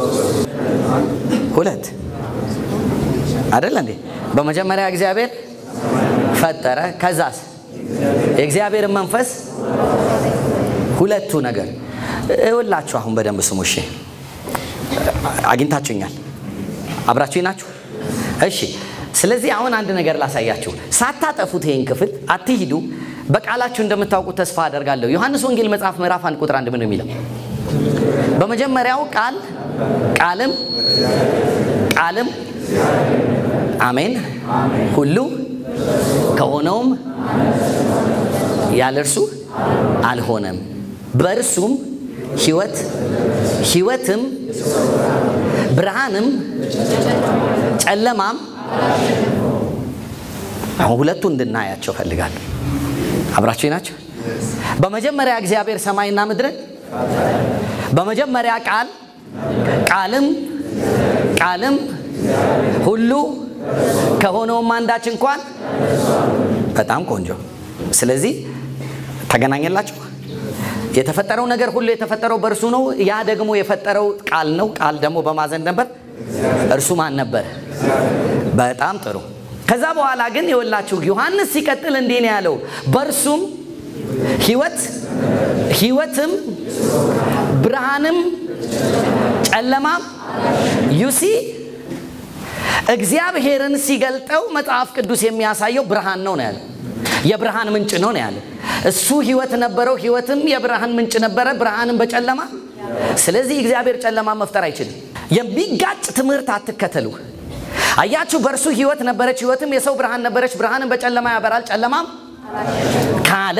ሁለት አይደለ እንዴ? በመጀመሪያ እግዚአብሔር ፈጠረ። ከዛስ የእግዚአብሔርን መንፈስ ሁለቱ ነገር እውላችሁ። አሁን በደንብ ስሙ እሺ። አግኝታችሁኛል? አብራችሁኝ ናችሁ? እሺ። ስለዚህ አሁን አንድ ነገር ላሳያችሁ። ሳታጠፉት ይህን ክፍል አትሂዱ። በቃላችሁ እንደምታውቁት ተስፋ አደርጋለሁ። ዮሐንስ ወንጌል መጽሐፍ ምዕራፍ አንድ ቁጥር አንድ ምን ነው የሚለው? በመጀመሪያው ቃል ቃልም ቃልም አሜን ሁሉ ከሆነውም ያለ እርሱ አልሆነም። በእርሱም ሕይወት ሕይወትም ብርሃንም ጨለማም አሁን ሁለቱ እንድናያቸው ፈልጋለሁ። አብራችሁ ናቸው። በመጀመሪያ እግዚአብሔር ሰማይና ምድርን በመጀመሪያ ቃል ቃልም ቃልም ሁሉ ከሆነውም አንዳች እንኳን በጣም ቆንጆ። ስለዚህ ተገናኘላችሁ። የተፈጠረው ነገር ሁሉ የተፈጠረው በእርሱ ነው። ያ ደግሞ የፈጠረው ቃል ነው። ቃል ደግሞ በማዘን ነበር። እርሱ ማን ነበር? በጣም ጥሩ። ከዛ በኋላ ግን የወላችሁ ዮሐንስ ሲቀጥል እንዲህ ነው ያለው፣ በእርሱም ሕይወት ሕይወትም ብርሃንም ጨለማም ዩሲ እግዚአብሔርን ሲገልጠው መጽሐፍ ቅዱስ የሚያሳየው ብርሃን ነው ነው ያለ። የብርሃን ምንጭ ነው ነው ያለ። እሱ ህይወት ነበረው፣ ህይወትም የብርሃን ምንጭ ነበረ፣ ብርሃንም በጨለማ ስለዚህ እግዚአብሔር ጨለማ መፍጠር አይችልም። የሚጋጭ ትምህርት አትከተሉ። አያችሁ፣ በእርሱ ህይወት ነበረች፣ ህይወትም የሰው ብርሃን ነበረች፣ ብርሃንም በጨለማ ያበራል፣ ጨለማም ካለ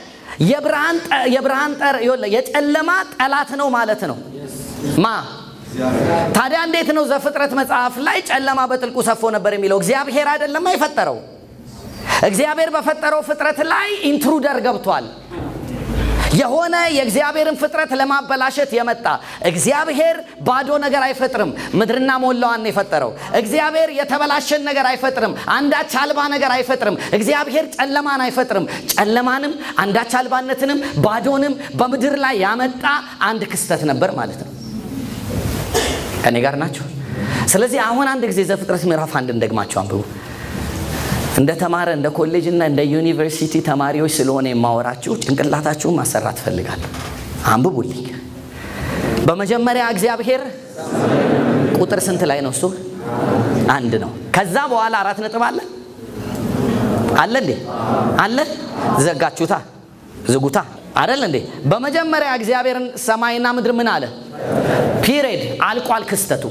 የብርሃን የጨለማ ጠላት ነው ማለት ነው ማ ታዲያ እንዴት ነው ዘፍጥረት መጽሐፍ ላይ ጨለማ በጥልቁ ሰፎ ነበር የሚለው? እግዚአብሔር አይደለም የፈጠረው። እግዚአብሔር በፈጠረው ፍጥረት ላይ ኢንትሩደር ገብቷል። የሆነ የእግዚአብሔርን ፍጥረት ለማበላሸት የመጣ እግዚአብሔር ባዶ ነገር አይፈጥርም። ምድርና ሞላዋን የፈጠረው እግዚአብሔር የተበላሸን ነገር አይፈጥርም። አንዳች አልባ ነገር አይፈጥርም። እግዚአብሔር ጨለማን አይፈጥርም። ጨለማንም አንዳች አልባነትንም ባዶንም በምድር ላይ ያመጣ አንድ ክስተት ነበር ማለት ነው። ከኔ ጋር ናቸው። ስለዚህ አሁን አንድ ጊዜ ዘፍጥረት ምዕራፍ አንድ እንደግማቸው አንብቡ። እንደ ተማረ እንደ ኮሌጅ እና እንደ ዩኒቨርሲቲ ተማሪዎች ስለሆነ የማወራችሁ ጭንቅላታችሁን ማሰራት እፈልጋለሁ። አንብቡልኝ። በመጀመሪያ እግዚአብሔር ቁጥር ስንት ላይ ነው? እሱ አንድ ነው። ከዛ በኋላ አራት ነጥብ አለ አለ እንዴ? አለ ዘጋችሁታ፣ ዝጉታ አይደል እንዴ? በመጀመሪያ እግዚአብሔርን ሰማይና ምድር ምን አለ? ፒሬድ አልቋል። ክስተቱ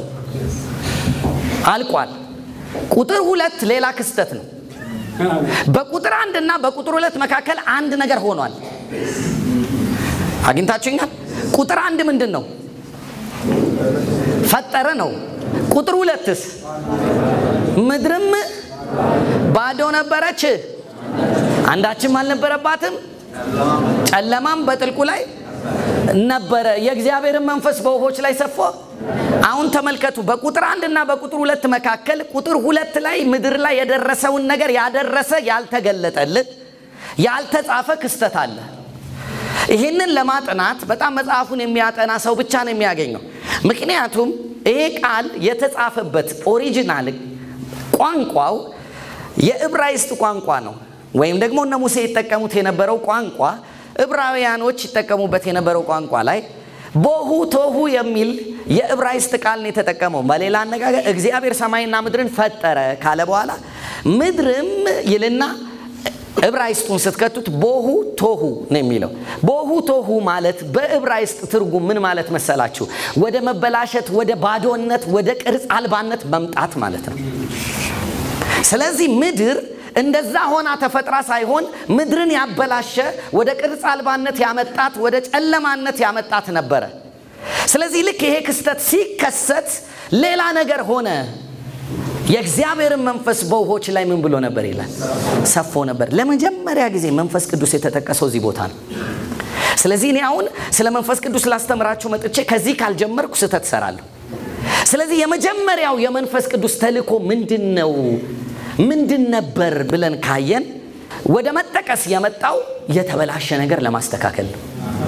አልቋል። ቁጥር ሁለት ሌላ ክስተት ነው። በቁጥር አንድ እና በቁጥር ሁለት መካከል አንድ ነገር ሆኗል። አግኝታችሁኛል? ቁጥር አንድ ምንድን ነው? ፈጠረ ነው። ቁጥር ሁለትስ ምድርም ባዶ ነበረች፣ አንዳችም አልነበረባትም፣ ጨለማም በጥልቁ ላይ ነበረ፣ የእግዚአብሔርን መንፈስ በውሆች ላይ ሰፎ። አሁን ተመልከቱ፣ በቁጥር አንድ እና በቁጥር ሁለት መካከል ቁጥር ሁለት ላይ ምድር ላይ የደረሰውን ነገር ያደረሰ ያልተገለጠልን ያልተጻፈ ክስተት አለ። ይህንን ለማጥናት በጣም መጽሐፉን የሚያጠና ሰው ብቻ ነው የሚያገኘው። ምክንያቱም ይሄ ቃል የተጻፈበት ኦሪጂናል ቋንቋው የዕብራይስጥ ቋንቋ ነው። ወይም ደግሞ እነ ሙሴ ይጠቀሙት የነበረው ቋንቋ ዕብራውያኖች ይጠቀሙበት የነበረው ቋንቋ ላይ ቦሁ ቶሁ የሚል የዕብራይስጥ ቃል ነው የተጠቀመው። በሌላ አነጋገር እግዚአብሔር ሰማይና ምድርን ፈጠረ ካለ በኋላ ምድርም ይልና ዕብራይስጡን ስትከቱት ቦሁ ቶሁ ነው የሚለው። ቦሁ ቶሁ ማለት በዕብራይስጥ ትርጉም ምን ማለት መሰላችሁ? ወደ መበላሸት፣ ወደ ባዶነት፣ ወደ ቅርጽ አልባነት መምጣት ማለት ነው። ስለዚህ ምድር እንደዛ ሆና ተፈጥራ ሳይሆን ምድርን ያበላሸ ወደ ቅርጽ አልባነት ያመጣት ወደ ጨለማነት ያመጣት ነበረ። ስለዚህ ልክ ይሄ ክስተት ሲከሰት ሌላ ነገር ሆነ። የእግዚአብሔርን መንፈስ በውሆች ላይ ምን ብሎ ነበር ይላል? ሰፎ ነበር። ለመጀመሪያ ጊዜ መንፈስ ቅዱስ የተጠቀሰው እዚህ ቦታ ነው። ስለዚህ እኔ አሁን ስለ መንፈስ ቅዱስ ላስተምራችሁ መጥቼ ከዚህ ካልጀመርኩ ስህተት እሰራለሁ። ስለዚህ የመጀመሪያው የመንፈስ ቅዱስ ተልእኮ ምንድን ነው? ምንድን ነበር ብለን ካየን ወደ መጠቀስ የመጣው የተበላሸ ነገር ለማስተካከል ነው።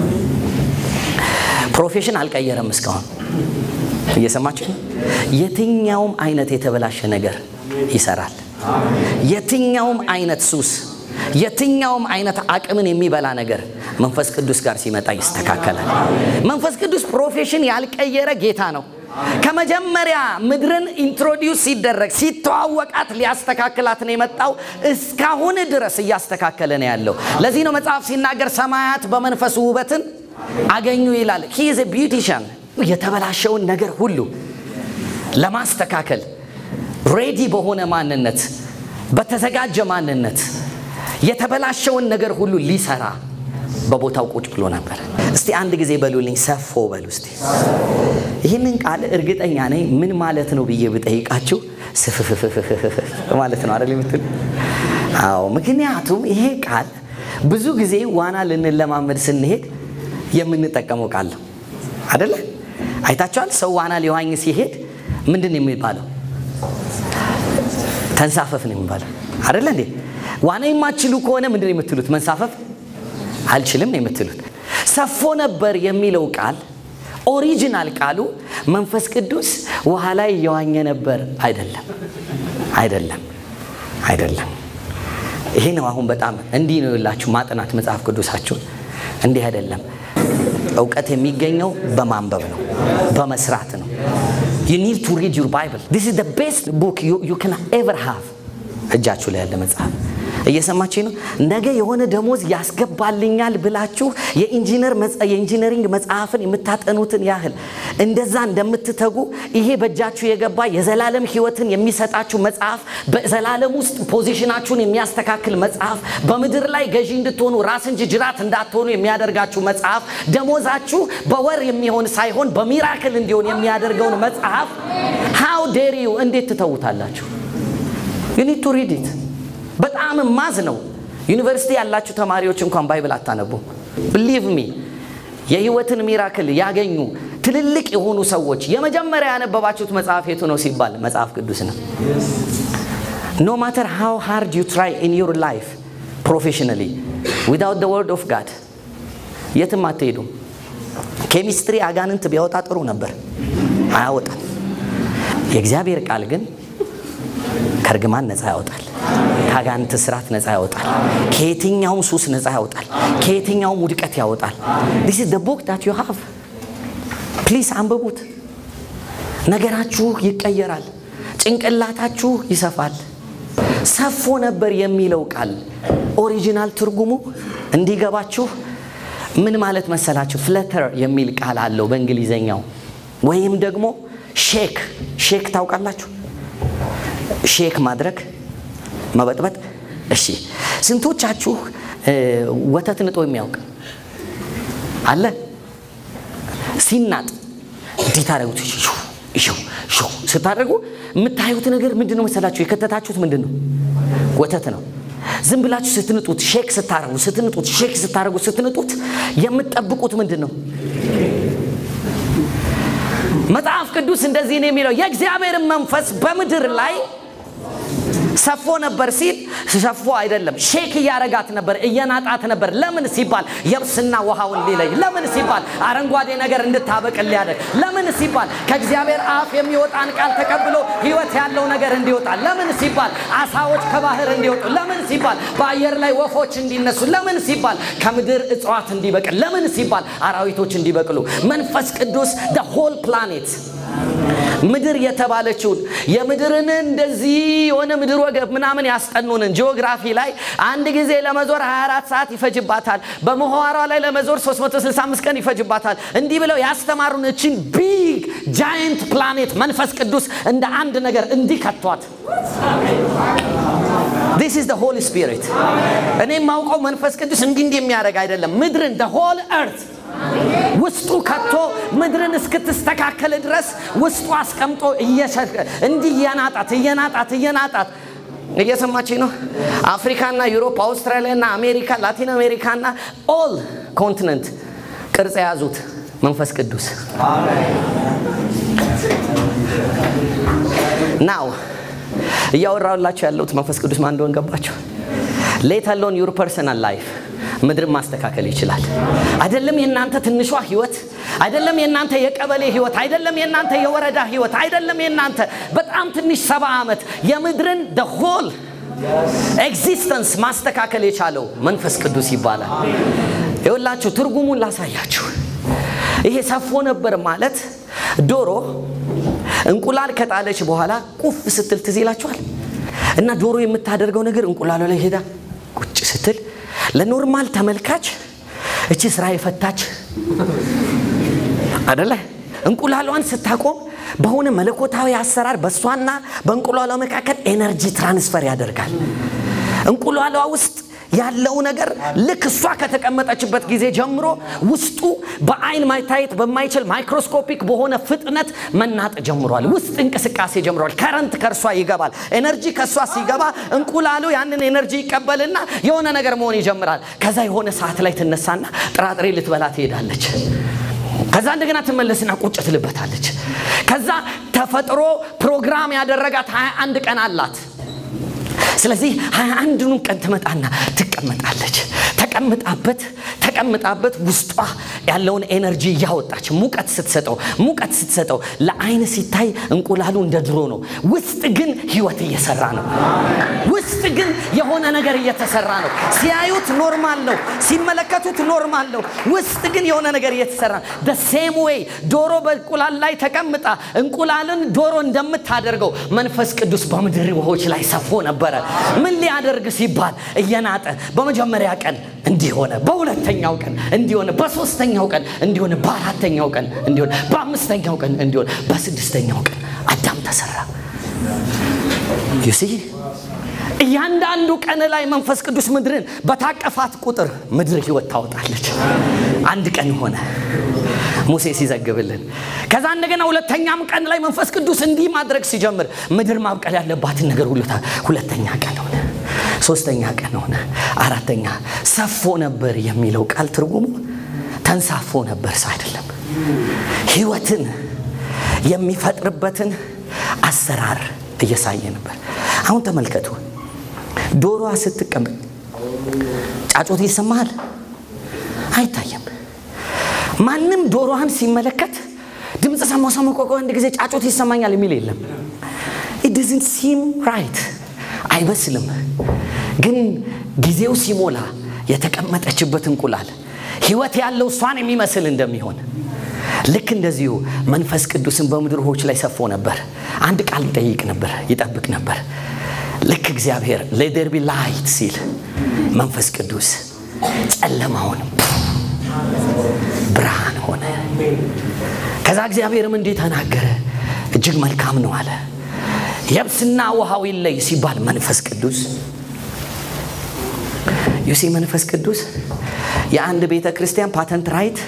ፕሮፌሽን አልቀየረም እስካሁን እየሰማችሁ የትኛውም አይነት የተበላሸ ነገር ይሰራል። የትኛውም አይነት ሱስ፣ የትኛውም አይነት አቅምን የሚበላ ነገር መንፈስ ቅዱስ ጋር ሲመጣ ይስተካከላል። መንፈስ ቅዱስ ፕሮፌሽን ያልቀየረ ጌታ ነው። ከመጀመሪያ ምድርን ኢንትሮዲውስ ሲደረግ ሲተዋወቃት ሊያስተካክላት ነው የመጣው። እስካሁን ድረስ እያስተካከለ ነው ያለው። ለዚህ ነው መጽሐፍ ሲናገር ሰማያት በመንፈሱ ውበትን አገኙ ይላል። ሂ ኢዝ ቢዩቲሻን የተበላሸውን ነገር ሁሉ ለማስተካከል ሬዲ በሆነ ማንነት በተዘጋጀ ማንነት የተበላሸውን ነገር ሁሉ ሊሰራ በቦታው ቁጭ ብሎ ነበር። እስቲ አንድ ጊዜ በሉልኝ፣ ሰፎ በሉ እስቲ። ይህንን ቃል እርግጠኛ ነኝ ምን ማለት ነው ብዬ ብጠይቃችሁ ስፍፍፍፍፍ ማለት ነው አይደል የምትሉ? አዎ፣ ምክንያቱም ይሄ ቃል ብዙ ጊዜ ዋና ልንለማመድ ስንሄድ የምንጠቀመው ቃል ነው አደለ? አይታችኋል። ሰው ዋና ሊዋኝ ሲሄድ ምንድን ነው የሚባለው? ተንሳፈፍ ነው የሚባለው አደለ እንዴ? ዋና የማትችሉ ከሆነ ምንድን ነው የምትሉት? መንሳፈፍ አልችልም ነው የምትሉት። ሰፎ ነበር የሚለው ቃል ኦሪጂናል ቃሉ መንፈስ ቅዱስ ውሃ ላይ እየዋኘ ነበር አይደለም፣ አይደለም፣ አይደለም። ይሄ ነው አሁን በጣም እንዲህ ነው የላችሁ ማጥናት መጽሐፍ ቅዱሳችሁን እንዲህ አይደለም። እውቀት የሚገኘው በማንበብ ነው፣ በመስራት ነው። ዩ ኒድ ቱ ሪድ ዩር ባይብል ዲስ ኢዝ ዘ ቤስት ቡክ ዩ ካን ኤቨር ሃቭ። እጃችሁ ላይ ያለ መጽሐፍ እየሰማችሁ ነው። ነገ የሆነ ደሞዝ ያስገባልኛል ብላችሁ የኢንጂነር የኢንጂነሪንግ መጽሐፍን የምታጠኑትን ያህል እንደዛ እንደምትተጉ ይሄ በእጃችሁ የገባ የዘላለም ሕይወትን የሚሰጣችሁ መጽሐፍ፣ በዘላለም ውስጥ ፖዚሽናችሁን የሚያስተካክል መጽሐፍ፣ በምድር ላይ ገዢ እንድትሆኑ ራስ እንጂ ጅራት እንዳትሆኑ የሚያደርጋችሁ መጽሐፍ፣ ደሞዛችሁ በወር የሚሆን ሳይሆን በሚራክል እንዲሆን የሚያደርገውን መጽሐፍ ሃው ዴር ዩ እንዴት ትተውታላችሁ? ዩ ኒድ ቱ ሪድ ኢት በጣም ማዝ ነው። ዩኒቨርሲቲ ያላችሁ ተማሪዎች እንኳን ባይብል አታነቡ። ብሊቭ ሚ የህይወትን ሚራክል ያገኙ ትልልቅ የሆኑ ሰዎች የመጀመሪያ ያነበባችሁት መጽሐፍ የቱ ነው ሲባል መጽሐፍ ቅዱስ ነው። ኖ ማተር ሃው ሃርድ ዩ ትራይ ኢን ዩር ላይፍ ፕሮፌሽናሊ ዊዳውት ደ ወርድ ኦፍ ጋድ የትም አትሄዱም። ኬሚስትሪ አጋንንት ቢያወጣ ጥሩ ነበር፣ አያወጣም። የእግዚአብሔር ቃል ግን ከእርግማን ነፃ ያወጣል። ከአጋንንት ስራት ነፃ ያወጣል። ከየትኛውም ሱስ ነፃ ያወጣል። ከየትኛውም ውድቀት ያወጣል። ዲስ ኢዝ ዘ ቡክ ዳት ዩ ሃቭ ፕሊዝ አንብቡት። ነገራችሁ ይቀየራል። ጭንቅላታችሁ ይሰፋል። ሰፎ ነበር የሚለው ቃል ኦሪጂናል ትርጉሙ እንዲገባችሁ ምን ማለት መሰላችሁ? ፍለተር የሚል ቃል አለው በእንግሊዘኛው ወይም ደግሞ ሼክ ሼክ ታውቃላችሁ? ሼክ ማድረግ መበጥበጥ። እሺ ስንቶቻችሁ ወተት ንጦ የሚያውቅ አለ? ሲናጥ እንዲህ ታደረጉት ሾው ስታደርጉ የምታዩት ነገር ምንድን ነው መሰላችሁ? የከተታችሁት ምንድን ነው? ወተት ነው። ዝም ብላችሁ ስትንጡት ሼክ ስታረጉ ስትንጡት ሼክ ስታረጉ ስትንጡት የምትጠብቁት ምንድን ነው? መጽሐፍ ቅዱስ እንደዚህ ነው የሚለው የእግዚአብሔርን መንፈስ በምድር ላይ ሰፎ ነበር ሲል ሰፎ አይደለም፣ ሼክ እያረጋት ነበር፣ እየናጣት ነበር። ለምን ሲባል የብስና ውሃውን ሊለይ፣ ለምን ሲባል አረንጓዴ ነገር እንድታበቅል ሊያደርግ፣ ለምን ሲባል ከእግዚአብሔር አፍ የሚወጣን ቃል ተቀብሎ ሕይወት ያለው ነገር እንዲወጣ፣ ለምን ሲባል አሳዎች ከባህር እንዲወጡ፣ ለምን ሲባል በአየር ላይ ወፎች እንዲነሱ፣ ለምን ሲባል ከምድር እጽዋት እንዲበቅል፣ ለምን ሲባል አራዊቶች እንዲበቅሉ መንፈስ ቅዱስ ደ ሆል ፕላኔት ምድር የተባለችውን የምድርን እንደዚህ የሆነ ምድር ወገብ ምናምን ያስጠኑንን ጂኦግራፊ ላይ አንድ ጊዜ ለመዞር 24 ሰዓት ይፈጅባታል። በምህዋሯ ላይ ለመዞር 365 ቀን ይፈጅባታል። እንዲህ ብለው ያስተማሩን እችን ቢግ ጃይንት ፕላኔት መንፈስ ቅዱስ እንደ አንድ ነገር እንዲህ ከቷት። ዲስ ኢዝ ሆሊ ስፒሪት። እኔ የማውቀው መንፈስ ቅዱስ እንዲህ እንዲህ የሚያደርግ አይደለም። ምድርን ሆል እርት ውስጡ ከቶ ምድርን እስክትስተካከል ድረስ ውስጡ አስቀምጦ እንዲህ እየናጣት እየናጣት እየናጣት እየሰማችኝ ነው። አፍሪካና ዩሮፕ፣ አውስትራሊያና አሜሪካ፣ ላቲን አሜሪካና ኦል ኮንቲነንት ቅርጽ የያዙት መንፈስ ቅዱስ ናው እያወራላችሁ ያለሁት መንፈስ ቅዱስ ማን እንደሆነ ገባችሁ? ሌት አሎን ዩር ፐርሰናል ላይፍ ምድርን ማስተካከል ይችላል። አይደለም የእናንተ ትንሿ ህይወት፣ አይደለም የእናንተ የቀበሌ ህይወት፣ አይደለም የእናንተ የወረዳ ህይወት፣ አይደለም የእናንተ በጣም ትንሽ ሰባ ዓመት የምድርን ሆል ኤግዚስተንስ ማስተካከል የቻለው መንፈስ ቅዱስ ይባላል። ይኸውላችሁ ትርጉሙን ላሳያችሁ። ይሄ ሰፎ ነበር ማለት ዶሮ እንቁላል ከጣለች በኋላ ቁፍ ስትል ትዝ ይላችኋል። እና ዶሮ የምታደርገው ነገር እንቁላሉ ላይ ሄዳ ቁጭ ስትል ለኖርማል ተመልካች እቺ ስራ የፈታች አደለ? እንቁላሏን ስታቆም በሆነ መለኮታዊ አሰራር በእሷና በእንቁላሏ መካከል ኤነርጂ ትራንስፈር ያደርጋል። እንቁላሏ ውስጥ ያለው ነገር ልክ እሷ ከተቀመጠችበት ጊዜ ጀምሮ ውስጡ በአይን ማይታየት በማይችል ማይክሮስኮፒክ በሆነ ፍጥነት መናጥ ጀምሯል። ውስጥ እንቅስቃሴ ጀምሯል። ከረንት ከእርሷ ይገባል። ኤነርጂ ከእሷ ሲገባ እንቁላሉ ያንን ኤነርጂ ይቀበልና የሆነ ነገር መሆን ይጀምራል። ከዛ የሆነ ሰዓት ላይ ትነሳና ጥራጥሬ ልትበላ ትሄዳለች። ከዛ እንደገና ትመለስና ቁጭ ትልበታለች። ከዛ ተፈጥሮ ፕሮግራም ያደረጋት 21 ቀን አላት። ስለዚህ ሀያ አንዱን ቀን ትመጣና ትቀመጣለች። ተቀምጣበት ተቀምጣበት ውስጧ ያለውን ኤነርጂ እያወጣች ሙቀት ስትሰጠው ሙቀት ስትሰጠው ለአይን ሲታይ እንቁላሉ እንደ ድሮ ነው። ውስጥ ግን ህይወት እየሰራ ነው። ውስጥ ግን የሆነ ነገር እየተሰራ ነው። ሲያዩት ኖርማል ነው፣ ሲመለከቱት ኖርማል ነው። ውስጥ ግን የሆነ ነገር እየተሰራ ነው። ሴም ዌይ ዶሮ በእንቁላል ላይ ተቀምጣ እንቁላልን ዶሮ እንደምታደርገው መንፈስ ቅዱስ በምድር ውሆች ላይ ሰፎ ነበረ። ምን ሊያደርግ ሲባል እየናጠ በመጀመሪያ ቀን እንዲሆነ፣ በሁለተኛው ቀን እንዲሆነ፣ በሶስተኛው ቀን እንዲሆነ፣ በአራተኛው ቀን እንዲሆነ፣ በአምስተኛው ቀን እንዲሆነ፣ በስድስተኛው ቀን አዳም ተሰራ። ዩሲ እያንዳንዱ ቀን ላይ መንፈስ ቅዱስ ምድርን በታቀፋት ቁጥር ምድር ህይወት ታወጣለች። አንድ ቀን ሆነ ሙሴ ሲዘግብልን። ከዛ እንደገና ሁለተኛም ቀን ላይ መንፈስ ቅዱስ እንዲህ ማድረግ ሲጀምር ምድር ማብቀል ያለባትን ነገር ሁሉ ሁለተኛ ቀን ሆነ፣ ሶስተኛ ቀን ሆነ፣ አራተኛ ሰፎ ነበር የሚለው ቃል ትርጉሙ ተንሳፎ ነበር ሰው አይደለም። ህይወትን የሚፈጥርበትን አሰራር እያሳየ ነበር። አሁን ተመልከቱ። ዶሮዋ ስትቀመጥ ጫጩት ይሰማሃል? አይታየም። ማንም ዶሮዋን ሲመለከት ድምፅ ድምፅ ሰማሁ ሰማሁ ቆይ ቆይ አንድ ጊዜ ጫጩት ይሰማኛል የሚል የለም። ኢት ዶዝንት ሲም ራይት አይመስልም። ግን ጊዜው ሲሞላ የተቀመጠችበት እንቁላል ህይወት ያለው እሷን የሚመስል እንደሚሆን ልክ እንደዚሁ መንፈስ ቅዱስን በምድር ውኆች ላይ ሰፎ ነበር። አንድ ቃል ይጠይቅ ነበር፣ ይጠብቅ ነበር። ልክ እግዚአብሔር ሌደር ቢ ላይት ሲል መንፈስ ቅዱስ ጨለማውን ብርሃን ሆነ። ከዛ እግዚአብሔርም እንዲህ ተናገረ፣ እጅግ መልካም ነው አለ። የብስና ውሃው ይለይ ሲባል መንፈስ ቅዱስ ዩሲ መንፈስ ቅዱስ የአንድ ቤተ ክርስቲያን ፓተንት ራይት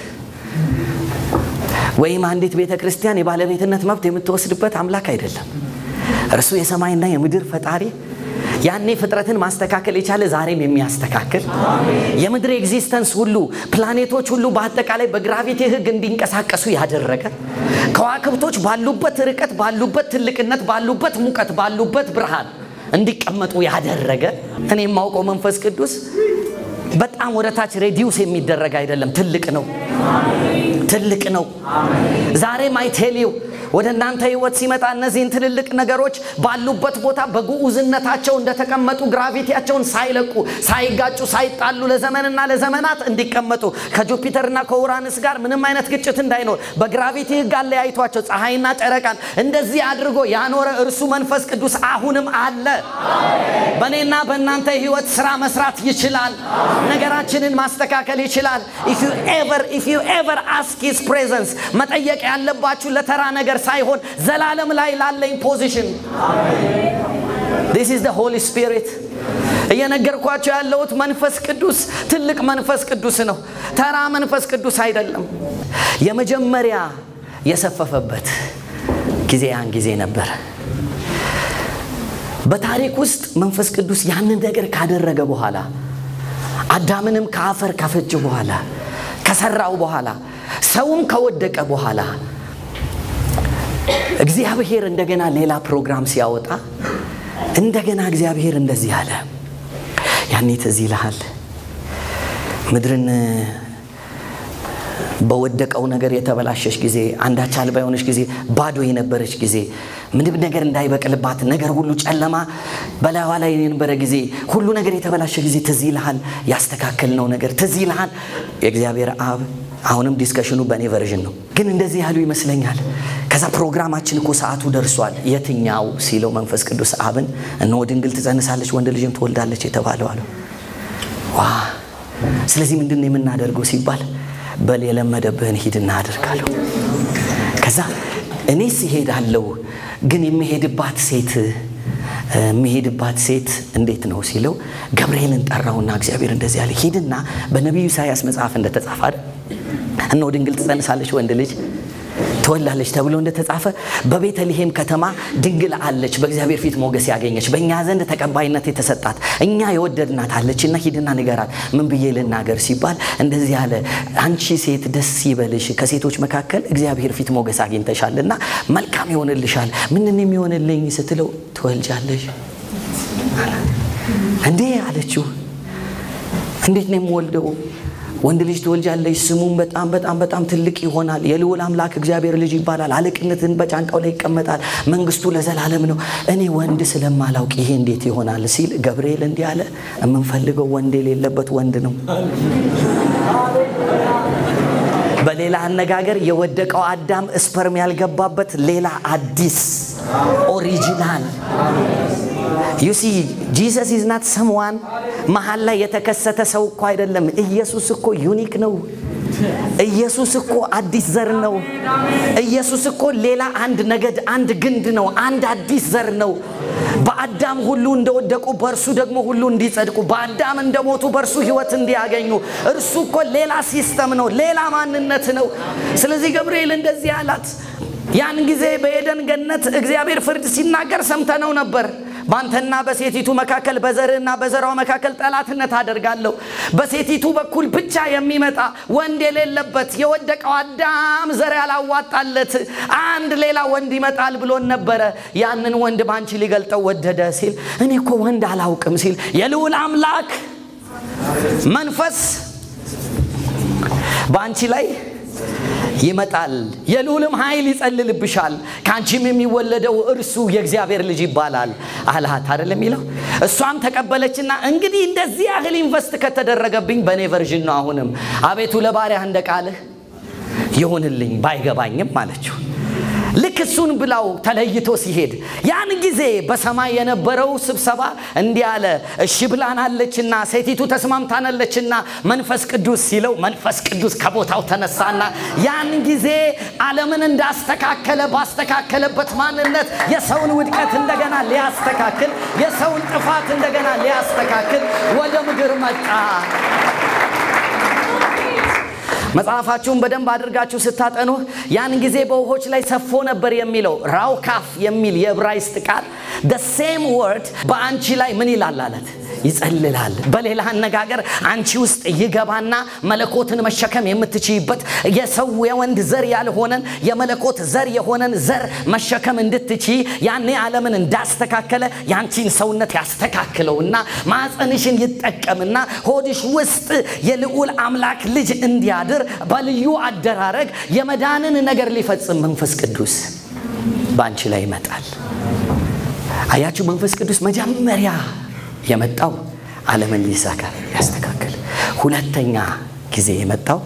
ወይም አንዲት ቤተ ክርስቲያን የባለቤትነት መብት የምትወስድበት አምላክ አይደለም። እርሱ የሰማይና የምድር ፈጣሪ ያኔ ፍጥረትን ማስተካከል የቻለ ዛሬም የሚያስተካክል የምድር ኤግዚስተንስ ሁሉ ፕላኔቶች ሁሉ በአጠቃላይ በግራቪቲ ሕግ እንዲንቀሳቀሱ ያደረገ ከዋክብቶች ባሉበት ርቀት፣ ባሉበት ትልቅነት፣ ባሉበት ሙቀት፣ ባሉበት ብርሃን እንዲቀመጡ ያደረገ እኔ የማውቀው መንፈስ ቅዱስ በጣም ወደ ታች ሬዲዩስ የሚደረግ አይደለም። ትልቅ ነው፣ ትልቅ ነው። ዛሬም አይቴሊው ወደ እናንተ ህይወት ሲመጣ እነዚህን ትልልቅ ነገሮች ባሉበት ቦታ በግዑዝነታቸው እንደተቀመጡ ግራቪቲያቸውን ሳይለቁ ሳይጋጩ ሳይጣሉ ለዘመንና ለዘመናት እንዲቀመጡ ከጁፒተርና ከኡራንስ ጋር ምንም አይነት ግጭት እንዳይኖር በግራቪቲ ህግ አለያይቷቸው ፀሐይና ጨረቃን እንደዚህ አድርጎ ያኖረ እርሱ መንፈስ ቅዱስ አሁንም አለ። በእኔና በእናንተ ህይወት ስራ መስራት ይችላል። ነገራችንን ማስተካከል ይችላል። ኢፍ ዩ ኤቨር አስክ ሂዝ ፕሬዘንስ መጠየቅ ያለባችሁ ለተራ ነገር ሳይሆን ዘላለም ላይ ላለኝ ፖዚሽን ዲስ ኢዝ ዘ ሆሊ ስፒሪት እየነገርኳቸው ያለሁት መንፈስ ቅዱስ ትልቅ መንፈስ ቅዱስ ነው። ተራ መንፈስ ቅዱስ አይደለም። የመጀመሪያ የሰፈፈበት ጊዜ ያን ጊዜ ነበር። በታሪክ ውስጥ መንፈስ ቅዱስ ያንን ነገር ካደረገ በኋላ አዳምንም ከአፈር ካፈጀ በኋላ ከሰራው በኋላ ሰውም ከወደቀ በኋላ እግዚአብሔር እንደገና ሌላ ፕሮግራም ሲያወጣ እንደገና እግዚአብሔር እንደዚህ አለ። ያኔ ትዝ ይልሃል ምድርን በወደቀው ነገር የተበላሸች ጊዜ አንዳች አልባ የሆነች ጊዜ ባዶ የነበረች ጊዜ ምንም ነገር እንዳይበቅልባት ነገር ሁሉ ጨለማ በላይዋ ላይ የነበረ ጊዜ ሁሉ ነገር የተበላሸ ጊዜ ትዝ ይልሃል። ያስተካከልነው ነገር ትዝ ይልሃል። የእግዚአብሔር አብ አሁንም ዲስከሽኑ በእኔ ቨርዥን ነው፣ ግን እንደዚህ ያሉ ይመስለኛል። ከዛ ፕሮግራማችን እኮ ሰዓቱ ደርሷል። የትኛው ሲለው መንፈስ ቅዱስ አብን እነሆ ድንግል ትጸንሳለች፣ ወንድ ልጅም ትወልዳለች የተባለው አለው። ዋ ስለዚህ ምንድን ነው የምናደርገው ሲባል በል የለመደብህን ሂድና አደርጋለሁ። ከዛ እኔስ እሄዳለሁ፣ ግን የምሄድባት ሴት የሚሄድባት ሴት እንዴት ነው ሲለው ገብርኤልን ጠራውና እግዚአብሔር እንደዚህ ያለ ሂድና በነቢዩ ኢሳያስ መጽሐፍ እንደተጻፈ አይደል እነሆ ድንግል ትጸንሳለች ወንድ ልጅ ትወላለች ተብሎ እንደተጻፈ በቤተልሔም ከተማ ድንግል አለች፣ በእግዚአብሔር ፊት ሞገስ ያገኘች፣ በእኛ ዘንድ ተቀባይነት የተሰጣት እኛ የወደድናት አለች እና ሂድና ንገራት። ምን ብዬ ልናገር ሲባል እንደዚህ ያለ አንቺ ሴት ደስ ይበልሽ፣ ከሴቶች መካከል እግዚአብሔር ፊት ሞገስ አግኝተሻልና መልካም ይሆንልሻል። ምንን የሚሆንልኝ ስትለው ትወልጃለሽ እንዴ አለችው። እንዴት ነው የምወልደው? ወንድ ልጅ ትወልጃለሽ፣ ስሙም በጣም በጣም በጣም ትልቅ ይሆናል፣ የልዑል አምላክ እግዚአብሔር ልጅ ይባላል፣ አለቅነትን በጫንቃው ላይ ይቀመጣል፣ መንግስቱ ለዘላለም ነው። እኔ ወንድ ስለማላውቅ ይሄ እንዴት ይሆናል ሲል ገብርኤል እንዲህ አለ፣ የምንፈልገው ወንድ የሌለበት ወንድ ነው። በሌላ አነጋገር የወደቀው አዳም ስፐርም ያልገባበት ሌላ አዲስ ኦሪጂናል ዩሲ ጂሰስ ኢዝ ናት ሰምዋን መሀል ላይ የተከሰተ ሰው እኮ አይደለም። ኢየሱስ እኮ ዩኒክ ነው። ኢየሱስ እኮ አዲስ ዘር ነው። ኢየሱስ እኮ ሌላ አንድ ነገድ፣ አንድ ግንድ ነው። አንድ አዲስ ዘር ነው። በአዳም ሁሉ እንደወደቁ በእርሱ ደግሞ ሁሉ እንዲጸድቁ፣ በአዳም እንደሞቱ በእርሱ ሕይወት እንዲያገኙ። እርሱ እኮ ሌላ ሲስተም ነው፣ ሌላ ማንነት ነው። ስለዚህ ገብርኤል እንደዚህ አላት። ያን ጊዜ በኤደን ገነት እግዚአብሔር ፍርድ ሲናገር ሰምተነው ነበር። በአንተና በሴቲቱ መካከል በዘርህና በዘሯ መካከል ጠላትነት አደርጋለሁ። በሴቲቱ በኩል ብቻ የሚመጣ ወንድ የሌለበት የወደቀው አዳም ዘር ያላዋጣለት አንድ ሌላ ወንድ ይመጣል ብሎን ነበረ። ያንን ወንድ በአንቺ ሊገልጠው ወደደ ሲል እኔ እኮ ወንድ አላውቅም ሲል የልዑል አምላክ መንፈስ በአንቺ ላይ ይመጣል፣ የልዑልም ኃይል ይጸልልብሻል፣ ከአንቺም የሚወለደው እርሱ የእግዚአብሔር ልጅ ይባላል አልሃት አይደል የሚለው። እሷም ተቀበለችና እንግዲህ እንደዚህ ያህል ኢንቨስት ከተደረገብኝ በእኔ ቨርዥን ነው አሁንም አቤቱ ለባሪያህ እንደ ቃልህ ይሁንልኝ ባይገባኝም አለችው። ልክ እሱን ብላው ተለይቶ ሲሄድ ያን ጊዜ በሰማይ የነበረው ስብሰባ እንዲህ አለ። እሺ ብላናለችና ሴቲቱ ተስማምታናለችና መንፈስ ቅዱስ ሲለው መንፈስ ቅዱስ ከቦታው ተነሳና ያን ጊዜ ዓለምን እንዳስተካከለ ባስተካከለበት ማንነት የሰውን ውድቀት እንደገና ሊያስተካክል የሰውን ጥፋት እንደገና ሊያስተካክል ወደ ምድር መጣ። መጽሐፋችሁን በደንብ አድርጋችሁ ስታጠኑ ያን ጊዜ በውሆች ላይ ሰፎ ነበር የሚለው ራውካፍ የሚል የዕብራይስጥ ቃል ሴም ወርድ በአንቺ ላይ ምን ይላል አለት ይጸልላል። በሌላ አነጋገር አንቺ ውስጥ ይገባና መለኮትን መሸከም የምትችይበት የሰው የወንድ ዘር ያልሆነን የመለኮት ዘር የሆነን ዘር መሸከም እንድትችይ ያኔ ዓለምን እንዳስተካከለ ያንቺን ሰውነት ያስተካክለውና ማፀንሽን ይጠቀምና ሆድሽ ውስጥ የልዑል አምላክ ልጅ እንዲያድር በልዩ አደራረግ የመዳንን ነገር ሊፈጽም መንፈስ ቅዱስ በአንቺ ላይ ይመጣል። አያችሁ፣ መንፈስ ቅዱስ መጀመሪያ የመጣው ዓለምን ሊሰካ ያስተካክል። ሁለተኛ ጊዜ የመጣው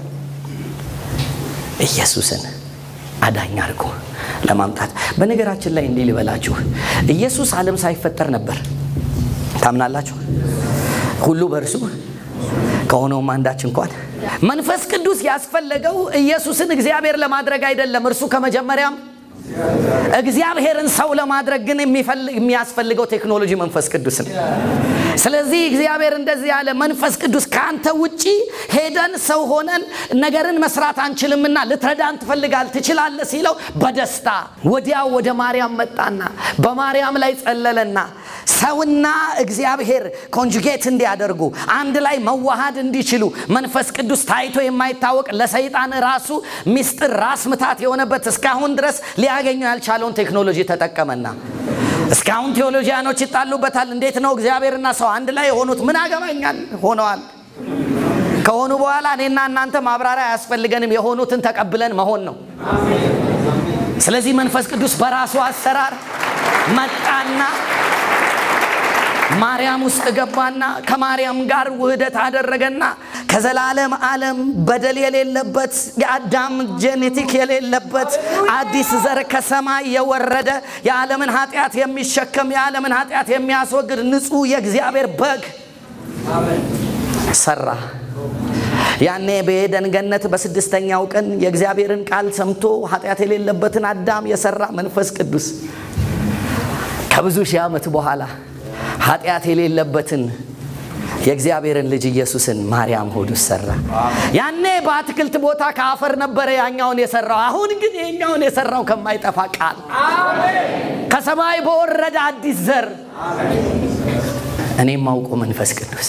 ኢየሱስን አዳኝ አድርጎ ለማምጣት። በነገራችን ላይ እንዲህ ልበላችሁ፣ ኢየሱስ ዓለም ሳይፈጠር ነበር። ታምናላችሁ? ሁሉ በእርሱ ከሆነውም አንዳች እንኳን መንፈስ ቅዱስ ያስፈለገው ኢየሱስን እግዚአብሔር ለማድረግ አይደለም። እርሱ ከመጀመሪያም እግዚአብሔርን ሰው ለማድረግ ግን የሚያስፈልገው ቴክኖሎጂ መንፈስ ቅዱስ ነው። ስለዚህ እግዚአብሔር እንደዚህ ያለ መንፈስ ቅዱስ ከአንተ ውጪ ሄደን ሰው ሆነን ነገርን መስራት አንችልምና ልትረዳን ትፈልጋል ትችላለህ ሲለው በደስታ ወዲያው ወደ ማርያም መጣና በማርያም ላይ ጸለለና ሰውና እግዚአብሔር ኮንጁጌት እንዲያደርጉ አንድ ላይ መዋሃድ እንዲችሉ መንፈስ ቅዱስ ታይቶ የማይታወቅ ለሰይጣን ራሱ ሚስጥር ራስ ምታት የሆነበት እስካሁን ድረስ ሊያገኘው ያልቻለውን ቴክኖሎጂ ተጠቀመና እስካሁን ቴዎሎጂያኖች ይጣሉበታል። እንዴት ነው እግዚአብሔርና ሰው አንድ ላይ የሆኑት? ምን አገባኛል? ሆነዋል። ከሆኑ በኋላ እኔና እናንተ ማብራሪያ አያስፈልገንም። የሆኑትን ተቀብለን መሆን ነው። ስለዚህ መንፈስ ቅዱስ በራሱ አሰራር መጣና ማርያም ውስጥ ገባና ከማርያም ጋር ውህደት አደረገና ከዘላለም ዓለም በደል የሌለበት የአዳም ጄኔቲክ የሌለበት አዲስ ዘር ከሰማይ የወረደ የዓለምን ኃጢአት የሚሸከም የዓለምን ኃጢአት የሚያስወግድ ንጹሕ የእግዚአብሔር በግ ሰራ። ያኔ በኤደን ገነት በስድስተኛው ቀን የእግዚአብሔርን ቃል ሰምቶ ኃጢአት የሌለበትን አዳም የሰራ መንፈስ ቅዱስ ከብዙ ሺህ ዓመት በኋላ ኃጢአት የሌለበትን የእግዚአብሔርን ልጅ ኢየሱስን ማርያም ሆድ ውስጥ ሰራ። ያኔ በአትክልት ቦታ ከአፈር ነበረ ያኛውን የሰራው። አሁን ግን ይሄኛውን የሰራው ከማይጠፋ ቃል ከሰማይ በወረደ አዲስ ዘር እኔም ማውቆ መንፈስ ቅዱስ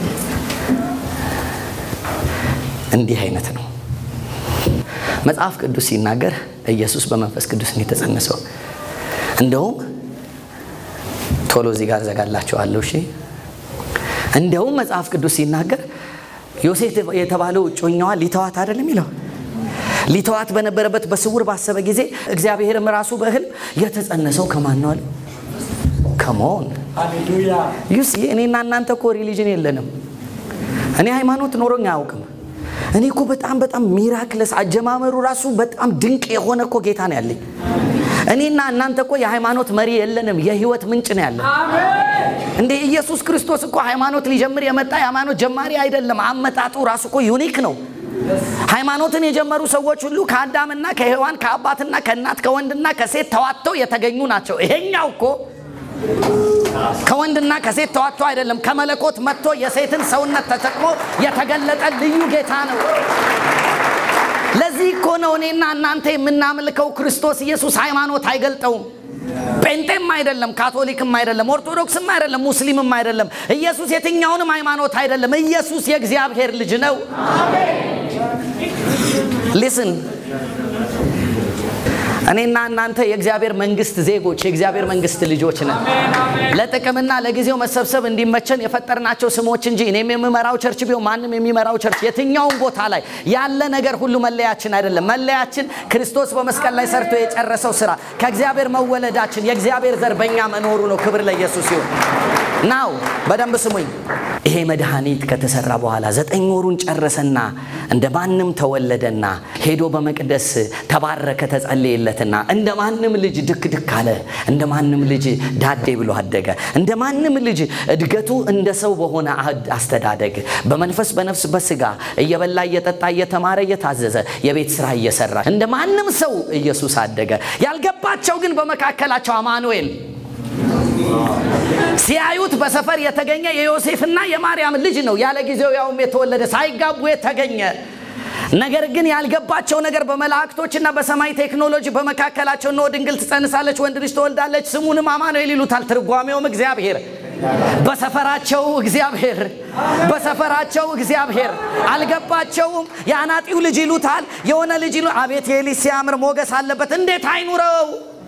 እንዲህ አይነት ነው። መጽሐፍ ቅዱስ ሲናገር ኢየሱስ በመንፈስ ቅዱስ ነው የተጸነሰው። እንደውም ቶሎ እዚህ ጋር ዘጋላችኋለሁ። እሺ እንደውም መጽሐፍ ቅዱስ ሲናገር ዮሴፍ የተባለው እጮኛዋ ሊተዋት አይደለም ይለው ሊተዋት በነበረበት በስውር ባሰበ ጊዜ እግዚአብሔርም ራሱ በህልም የተጸነሰው ከማን ነው አለ ከመሆን ዩሲ እኔና እናንተ እኮ ሪሊጅን የለንም። እኔ ሃይማኖት ኖሮኝ አያውቅም። እኔ እኮ በጣም በጣም ሚራክለስ አጀማመሩ ራሱ በጣም ድንቅ የሆነ እኮ ጌታ ነው ያለኝ። እኔና እናንተ እኮ የሃይማኖት መሪ የለንም፣ የህይወት ምንጭ ነው ያለን። እንደ ኢየሱስ ክርስቶስ እኮ ሃይማኖት ሊጀምር የመጣ የሃይማኖት ጀማሪ አይደለም። አመጣጡ ራሱ እኮ ዩኒክ ነው። ሃይማኖትን የጀመሩ ሰዎች ሁሉ ከአዳምና ከሔዋን ከአባትና ከእናት ከወንድና ከሴት ተዋጥተው የተገኙ ናቸው። ይሄኛው እኮ ከወንድና ከሴት ተዋጥቶ አይደለም፣ ከመለኮት መጥቶ የሴትን ሰውነት ተጠቅሞ የተገለጠ ልዩ ጌታ ነው። ለዚህ እኮ ነው እኔና እናንተ የምናመልከው ክርስቶስ ኢየሱስ ሃይማኖት አይገልጠውም። ጴንጤም አይደለም፣ ካቶሊክም አይደለም፣ ኦርቶዶክስም አይደለም፣ ሙስሊምም አይደለም። ኢየሱስ የትኛውንም ሃይማኖት አይደለም። ኢየሱስ የእግዚአብሔር ልጅ ነው። ሊስን እኔና እናንተ የእግዚአብሔር መንግስት ዜጎች የእግዚአብሔር መንግስት ልጆች ነን። ለጥቅምና ለጊዜው መሰብሰብ እንዲመቸን የፈጠርናቸው ስሞች እንጂ እኔም የምመራው ቸርች ቢሆን ማንም የሚመራው ቸርች የትኛውም ቦታ ላይ ያለ ነገር ሁሉ መለያችን አይደለም። መለያችን ክርስቶስ በመስቀል ላይ ሰርቶ የጨረሰው ስራ፣ ከእግዚአብሔር መወለዳችን፣ የእግዚአብሔር ዘር በእኛ መኖሩ ነው። ክብር ለኢየሱስ ይሁን። ናው በደንብ ስሙኝ። ይሄ መድኃኒት ከተሰራ በኋላ ዘጠኝ ወሩን ጨረሰና እንደ ማንም ተወለደና ሄዶ በመቅደስ ተባረከ፣ ተጸለየለትና እንደ ማንም ልጅ ድክ ድክ አለ። እንደ ማንም ልጅ ዳዴ ብሎ አደገ። እንደ ማንም ልጅ እድገቱ እንደ ሰው በሆነ አስተዳደግ በመንፈስ በነፍስ በስጋ እየበላ እየጠጣ እየተማረ እየታዘዘ የቤት ስራ እየሰራ እንደ ማንም ሰው ኢየሱስ አደገ። ያልገባቸው ግን በመካከላቸው አማኑኤል ሲያዩት በሰፈር የተገኘ የዮሴፍና የማርያም ልጅ ነው። ያለ ጊዜው ያውም የተወለደ ሳይጋቡ የተገኘ ነገር ግን ያልገባቸው ነገር በመላእክቶችና በሰማይ ቴክኖሎጂ በመካከላቸው እነሆ ድንግል ትጸንሳለች፣ ወንድ ልጅ ትወልዳለች፣ ስሙንም አማኑኤል ይሉታል። ትርጓሜውም እግዚአብሔር በሰፈራቸው እግዚአብሔር በሰፈራቸው እግዚአብሔር አልገባቸውም። የአናጢው ልጅ ይሉታል፣ የሆነ ልጅ ይሉ አቤት የሊ ሲያምር ሞገስ አለበት እንዴት አይኑረው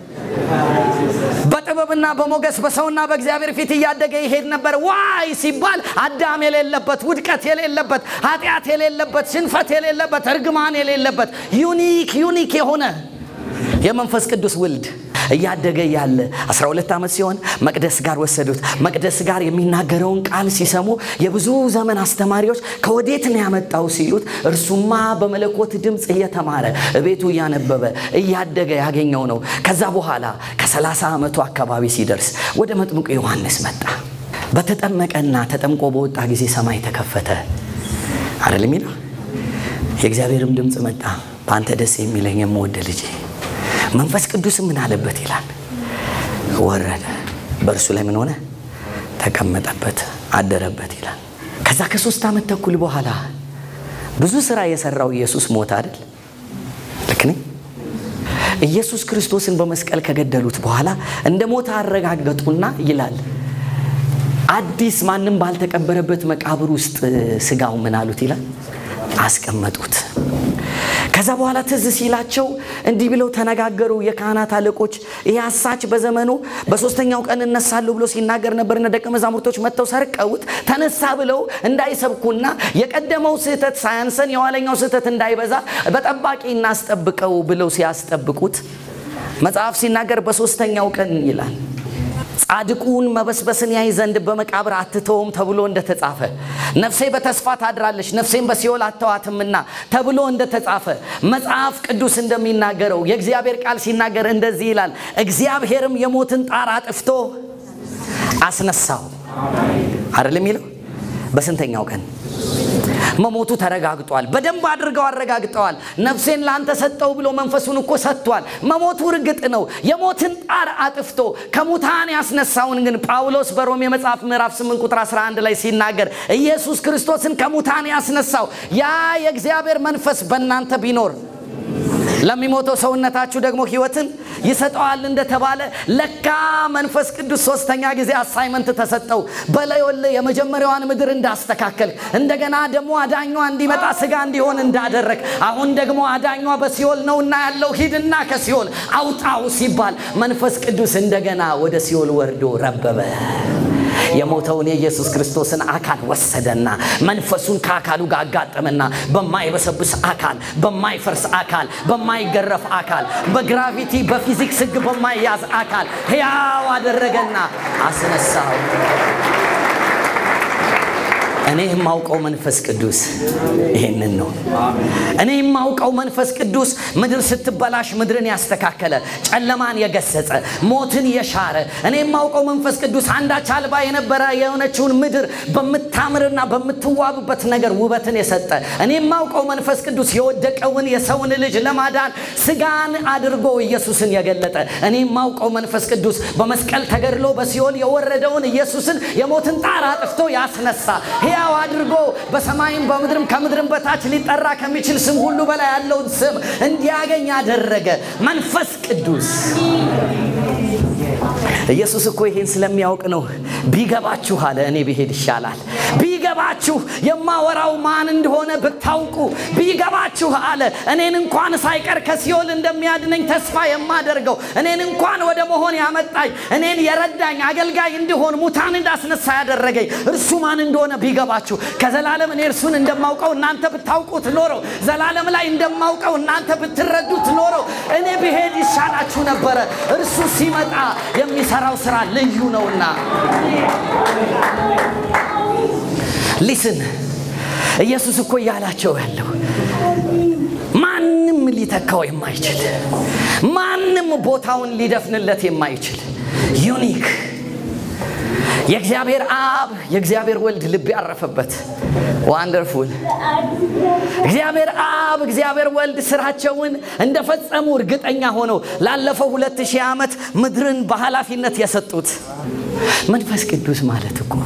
በጥበብና በሞገስ በሰውና በእግዚአብሔር ፊት እያደገ ይሄድ ነበር። ዋይ ሲባል አዳም የሌለበት ውድቀት የሌለበት ኃጢአት የሌለበት ሽንፈት የሌለበት እርግማን የሌለበት ዩኒክ ዩኒክ የሆነ የመንፈስ ቅዱስ ውልድ እያደገ ያለ 12 ዓመት ሲሆን መቅደስ ጋር ወሰዱት። መቅደስ ጋር የሚናገረውን ቃል ሲሰሙ የብዙ ዘመን አስተማሪዎች ከወዴት ነው ያመጣው ሲሉት እርሱማ በመለኮት ድምፅ እየተማረ ቤቱ እያነበበ እያደገ ያገኘው ነው። ከዛ በኋላ ከ30 ዓመቱ አካባቢ ሲደርስ ወደ መጥምቁ ዮሐንስ መጣ። በተጠመቀና ተጠምቆ በወጣ ጊዜ ሰማይ ተከፈተ አይደል የሚለው የእግዚአብሔርም ድምፅ መጣ፣ በአንተ ደስ የሚለኝ የምወደ ልጄ መንፈስ ቅዱስ ምን አለበት ይላል። ወረደ፣ በእርሱ ላይ ምን ሆነ? ተቀመጠበት፣ አደረበት ይላል። ከዛ ከሶስት ዓመት ተኩል በኋላ ብዙ ስራ የሰራው ኢየሱስ ሞተ አይደል? ልክ ነኝ? ኢየሱስ ክርስቶስን በመስቀል ከገደሉት በኋላ እንደ ሞተ አረጋገጡና ይላል አዲስ ማንም ባልተቀበረበት መቃብር ውስጥ ስጋው ምን አሉት ይላል አስቀመጡት። ከዛ በኋላ ትዝ ሲላቸው እንዲህ ብለው ተነጋገሩ። የካህናት አለቆች ይህ አሳች በዘመኑ በሶስተኛው ቀን እነሳለሁ ብሎ ሲናገር ነበርና ደቀ መዛሙርቶች መጥተው ሰርቀውት ተነሳ ብለው እንዳይሰብኩና የቀደመው ስህተት ሳያንሰን የኋለኛው ስህተት እንዳይበዛ በጠባቂ እናስጠብቀው ብለው ሲያስጠብቁት መጽሐፍ ሲናገር በሶስተኛው ቀን ይላል ጻድቁን መበስበስን ያይ ዘንድ በመቃብር አትተውም ተብሎ እንደተጻፈ ነፍሴ በተስፋ ታድራለች ነፍሴን በሲኦል አተዋትምና ተብሎ እንደተጻፈ መጽሐፍ ቅዱስ እንደሚናገረው የእግዚአብሔር ቃል ሲናገር እንደዚህ ይላል። እግዚአብሔርም የሞትን ጣር አጥፍቶ አስነሳው አይደል የሚለው በስንተኛው ቀን መሞቱ ተረጋግጧል። በደንብ አድርገው አረጋግጠዋል። ነፍሴን ለአንተ ሰጠው ብሎ መንፈሱን እኮ ሰጥቷል። መሞቱ እርግጥ ነው። የሞትን ጣር አጥፍቶ ከሙታን ያስነሳውን ግን ጳውሎስ በሮሜ መጽሐፍ ምዕራፍ 8 ቁጥር 11 ላይ ሲናገር ኢየሱስ ክርስቶስን ከሙታን ያስነሳው ያ የእግዚአብሔር መንፈስ በእናንተ ቢኖር ለሚሞተው ሰውነታችሁ ደግሞ ሕይወትን ይሰጠዋል እንደተባለ ለካ መንፈስ ቅዱስ ሶስተኛ ጊዜ አሳይመንት ተሰጠው። በላዮለ የመጀመሪያዋን ምድር እንዳስተካከል እንደገና ደግሞ አዳኟ እንዲመጣ ስጋ እንዲሆን እንዳደረግ አሁን ደግሞ አዳኟ በሲኦል ነውና ያለው ሂድና ከሲኦል አውጣው ሲባል መንፈስ ቅዱስ እንደገና ወደ ሲኦል ወርዶ ረበበ። የሞተውን የኢየሱስ ክርስቶስን አካል ወሰደና መንፈሱን ከአካሉ ጋር አጋጠመና በማይበሰብስ አካል፣ በማይፈርስ አካል፣ በማይገረፍ አካል፣ በግራቪቲ በፊዚክስ ሕግ በማይያዝ አካል ሕያው አደረገና አስነሳው። እኔ የማውቀው መንፈስ ቅዱስ ይሄንን ነው። እኔ የማውቀው መንፈስ ቅዱስ ምድር ስትበላሽ ምድርን ያስተካከለ፣ ጨለማን የገሰጸ፣ ሞትን የሻረ እኔ የማውቀው መንፈስ ቅዱስ አንዳች አልባ የነበረ የሆነችውን ምድር በምታምርና በምትዋብበት ነገር ውበትን የሰጠ እኔ የማውቀው መንፈስ ቅዱስ የወደቀውን የሰውን ልጅ ለማዳን ስጋን አድርጎ ኢየሱስን የገለጠ እኔ የማውቀው መንፈስ ቅዱስ በመስቀል ተገድሎ በሲኦል የወረደውን ኢየሱስን የሞትን ጣር አጥፍቶ ያስነሳ ሕያው አድርጎ በሰማይም በምድርም ከምድርም በታች ሊጠራ ከሚችል ስም ሁሉ በላይ ያለውን ስም እንዲያገኝ ያደረገ መንፈስ ቅዱስ ኢየሱስ እኮ ይሄን ስለሚያውቅ ነው ቢገባችሁ አለ እኔ ብሄድ ይሻላል። ቢገባችሁ የማወራው ማን እንደሆነ ብታውቁ ቢገባችሁ አለ እኔን እንኳን ሳይቀር ከሲኦል እንደሚያድነኝ ተስፋ የማደርገው እኔን እንኳን ወደ መሆን ያመጣኝ እኔን የረዳኝ አገልጋይ እንድሆን ሙታን እንዳስነሳ ያደረገኝ እርሱ ማን እንደሆነ ቢገባችሁ ከዘላለም እኔ እርሱን እንደማውቀው እናንተ ብታውቁት ኖረው ዘላለም ላይ እንደማውቀው እናንተ ብትረዱት ኖረው እኔ ብሄድ ይሻላችሁ ነበረ። እርሱ ሲመጣ የሚሰራው ስራ ልዩ ነውና ሊስን ኢየሱስ እኮ እያላቸው ያለው ማንም ሊተካው የማይችል ማንም ቦታውን ሊደፍንለት የማይችል ዩኒክ የእግዚአብሔር አብ የእግዚአብሔር ወልድ ልብ ያረፈበት ዋንደርፉል እግዚአብሔር አብ እግዚአብሔር ወልድ ስራቸውን እንደፈጸሙ እርግጠኛ ሆነው ላለፈው ሁለት ሺህ ዓመት ምድርን በኃላፊነት የሰጡት መንፈስ ቅዱስ ማለት እኮ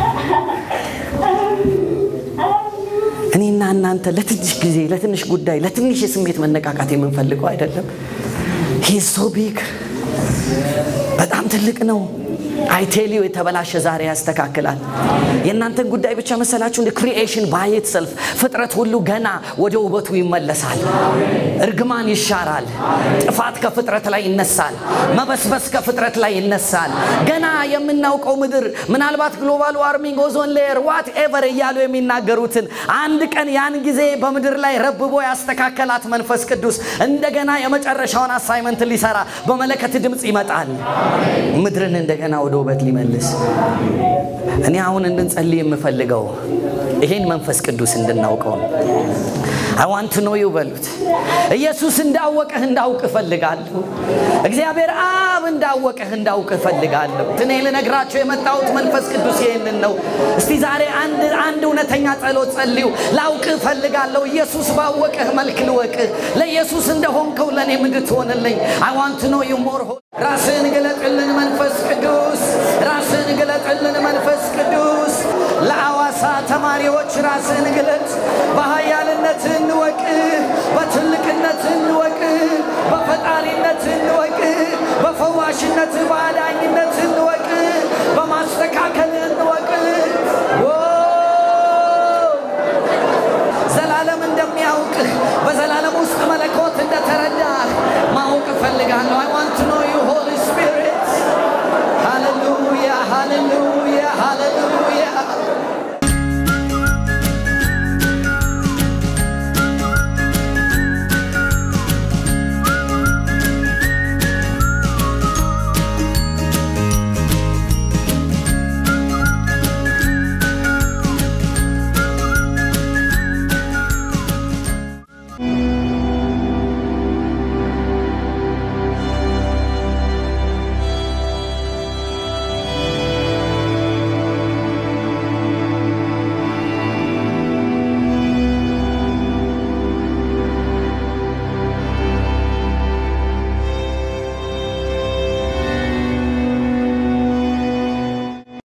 እኔና እናንተ ለትንሽ ጊዜ ለትንሽ ጉዳይ ለትንሽ የስሜት መነቃቃት የምንፈልገው አይደለም። ሂዝ ሶ ቢግ በጣም ትልቅ ነው። አይቴሊዮ የተበላሸ ዛሬ ያስተካክላል። የእናንተን ጉዳይ ብቻ መሰላችሁ? እንደ ክሪኤሽን ባየት ሰልፍ ፍጥረት ሁሉ ገና ወደ ውበቱ ይመለሳል። እርግማን ይሻራል። ጥፋት ከፍጥረት ላይ ይነሳል። መበስበስ ከፍጥረት ላይ ይነሳል። ገና የምናውቀው ምድር ምናልባት ግሎባል ዋርሚንግ፣ ኦዞን ሌየር፣ ዋት ኤቨር እያሉ የሚናገሩትን አንድ ቀን ያን ጊዜ በምድር ላይ ረብቦ ያስተካከላት መንፈስ ቅዱስ እንደገና የመጨረሻውን አሳይመንት ሊሰራ በመለከት ድምፅ ይመጣል። ምድርን እንደገና ወደ ውበት ሊመልስ እኔ አሁን እንድንጸልይ የምፈልገው ይሄን መንፈስ ቅዱስ እንድናውቀው ነው። አይ ዋንት ኖ ዩ በሉት። ኢየሱስ እንዳወቀህ እንዳውቅ እፈልጋለሁ። እግዚአብሔር አብ እንዳወቀህ እንዳውቅ እፈልጋለሁ። እኔ ልነግራቸው የመጣሁት መንፈስ ቅዱስ ይሄንን ነው። እስቲ ዛሬ አንድ አንድ እውነተኛ ጸሎት ጸልዩ። ላውቅ እፈልጋለሁ። ኢየሱስ ባወቀህ መልክ ልወቅህ። ለኢየሱስ እንደሆንከው ለእኔ እንድትሆንልኝ አይ ዋንት ኖ ዩ ሞር ራስን ግለጥልን መንፈስ ቅዱስ፣ ራስን ግለጥልን መንፈስ ቅዱስ። ለአዋሳ ተማሪዎች ራስን ግለጥ። በኃያልነት እንወቅ፣ በትልቅነት እንወቅ፣ በፈጣሪነት እንወቅ፣ በፈዋሽነት በአዳኝነት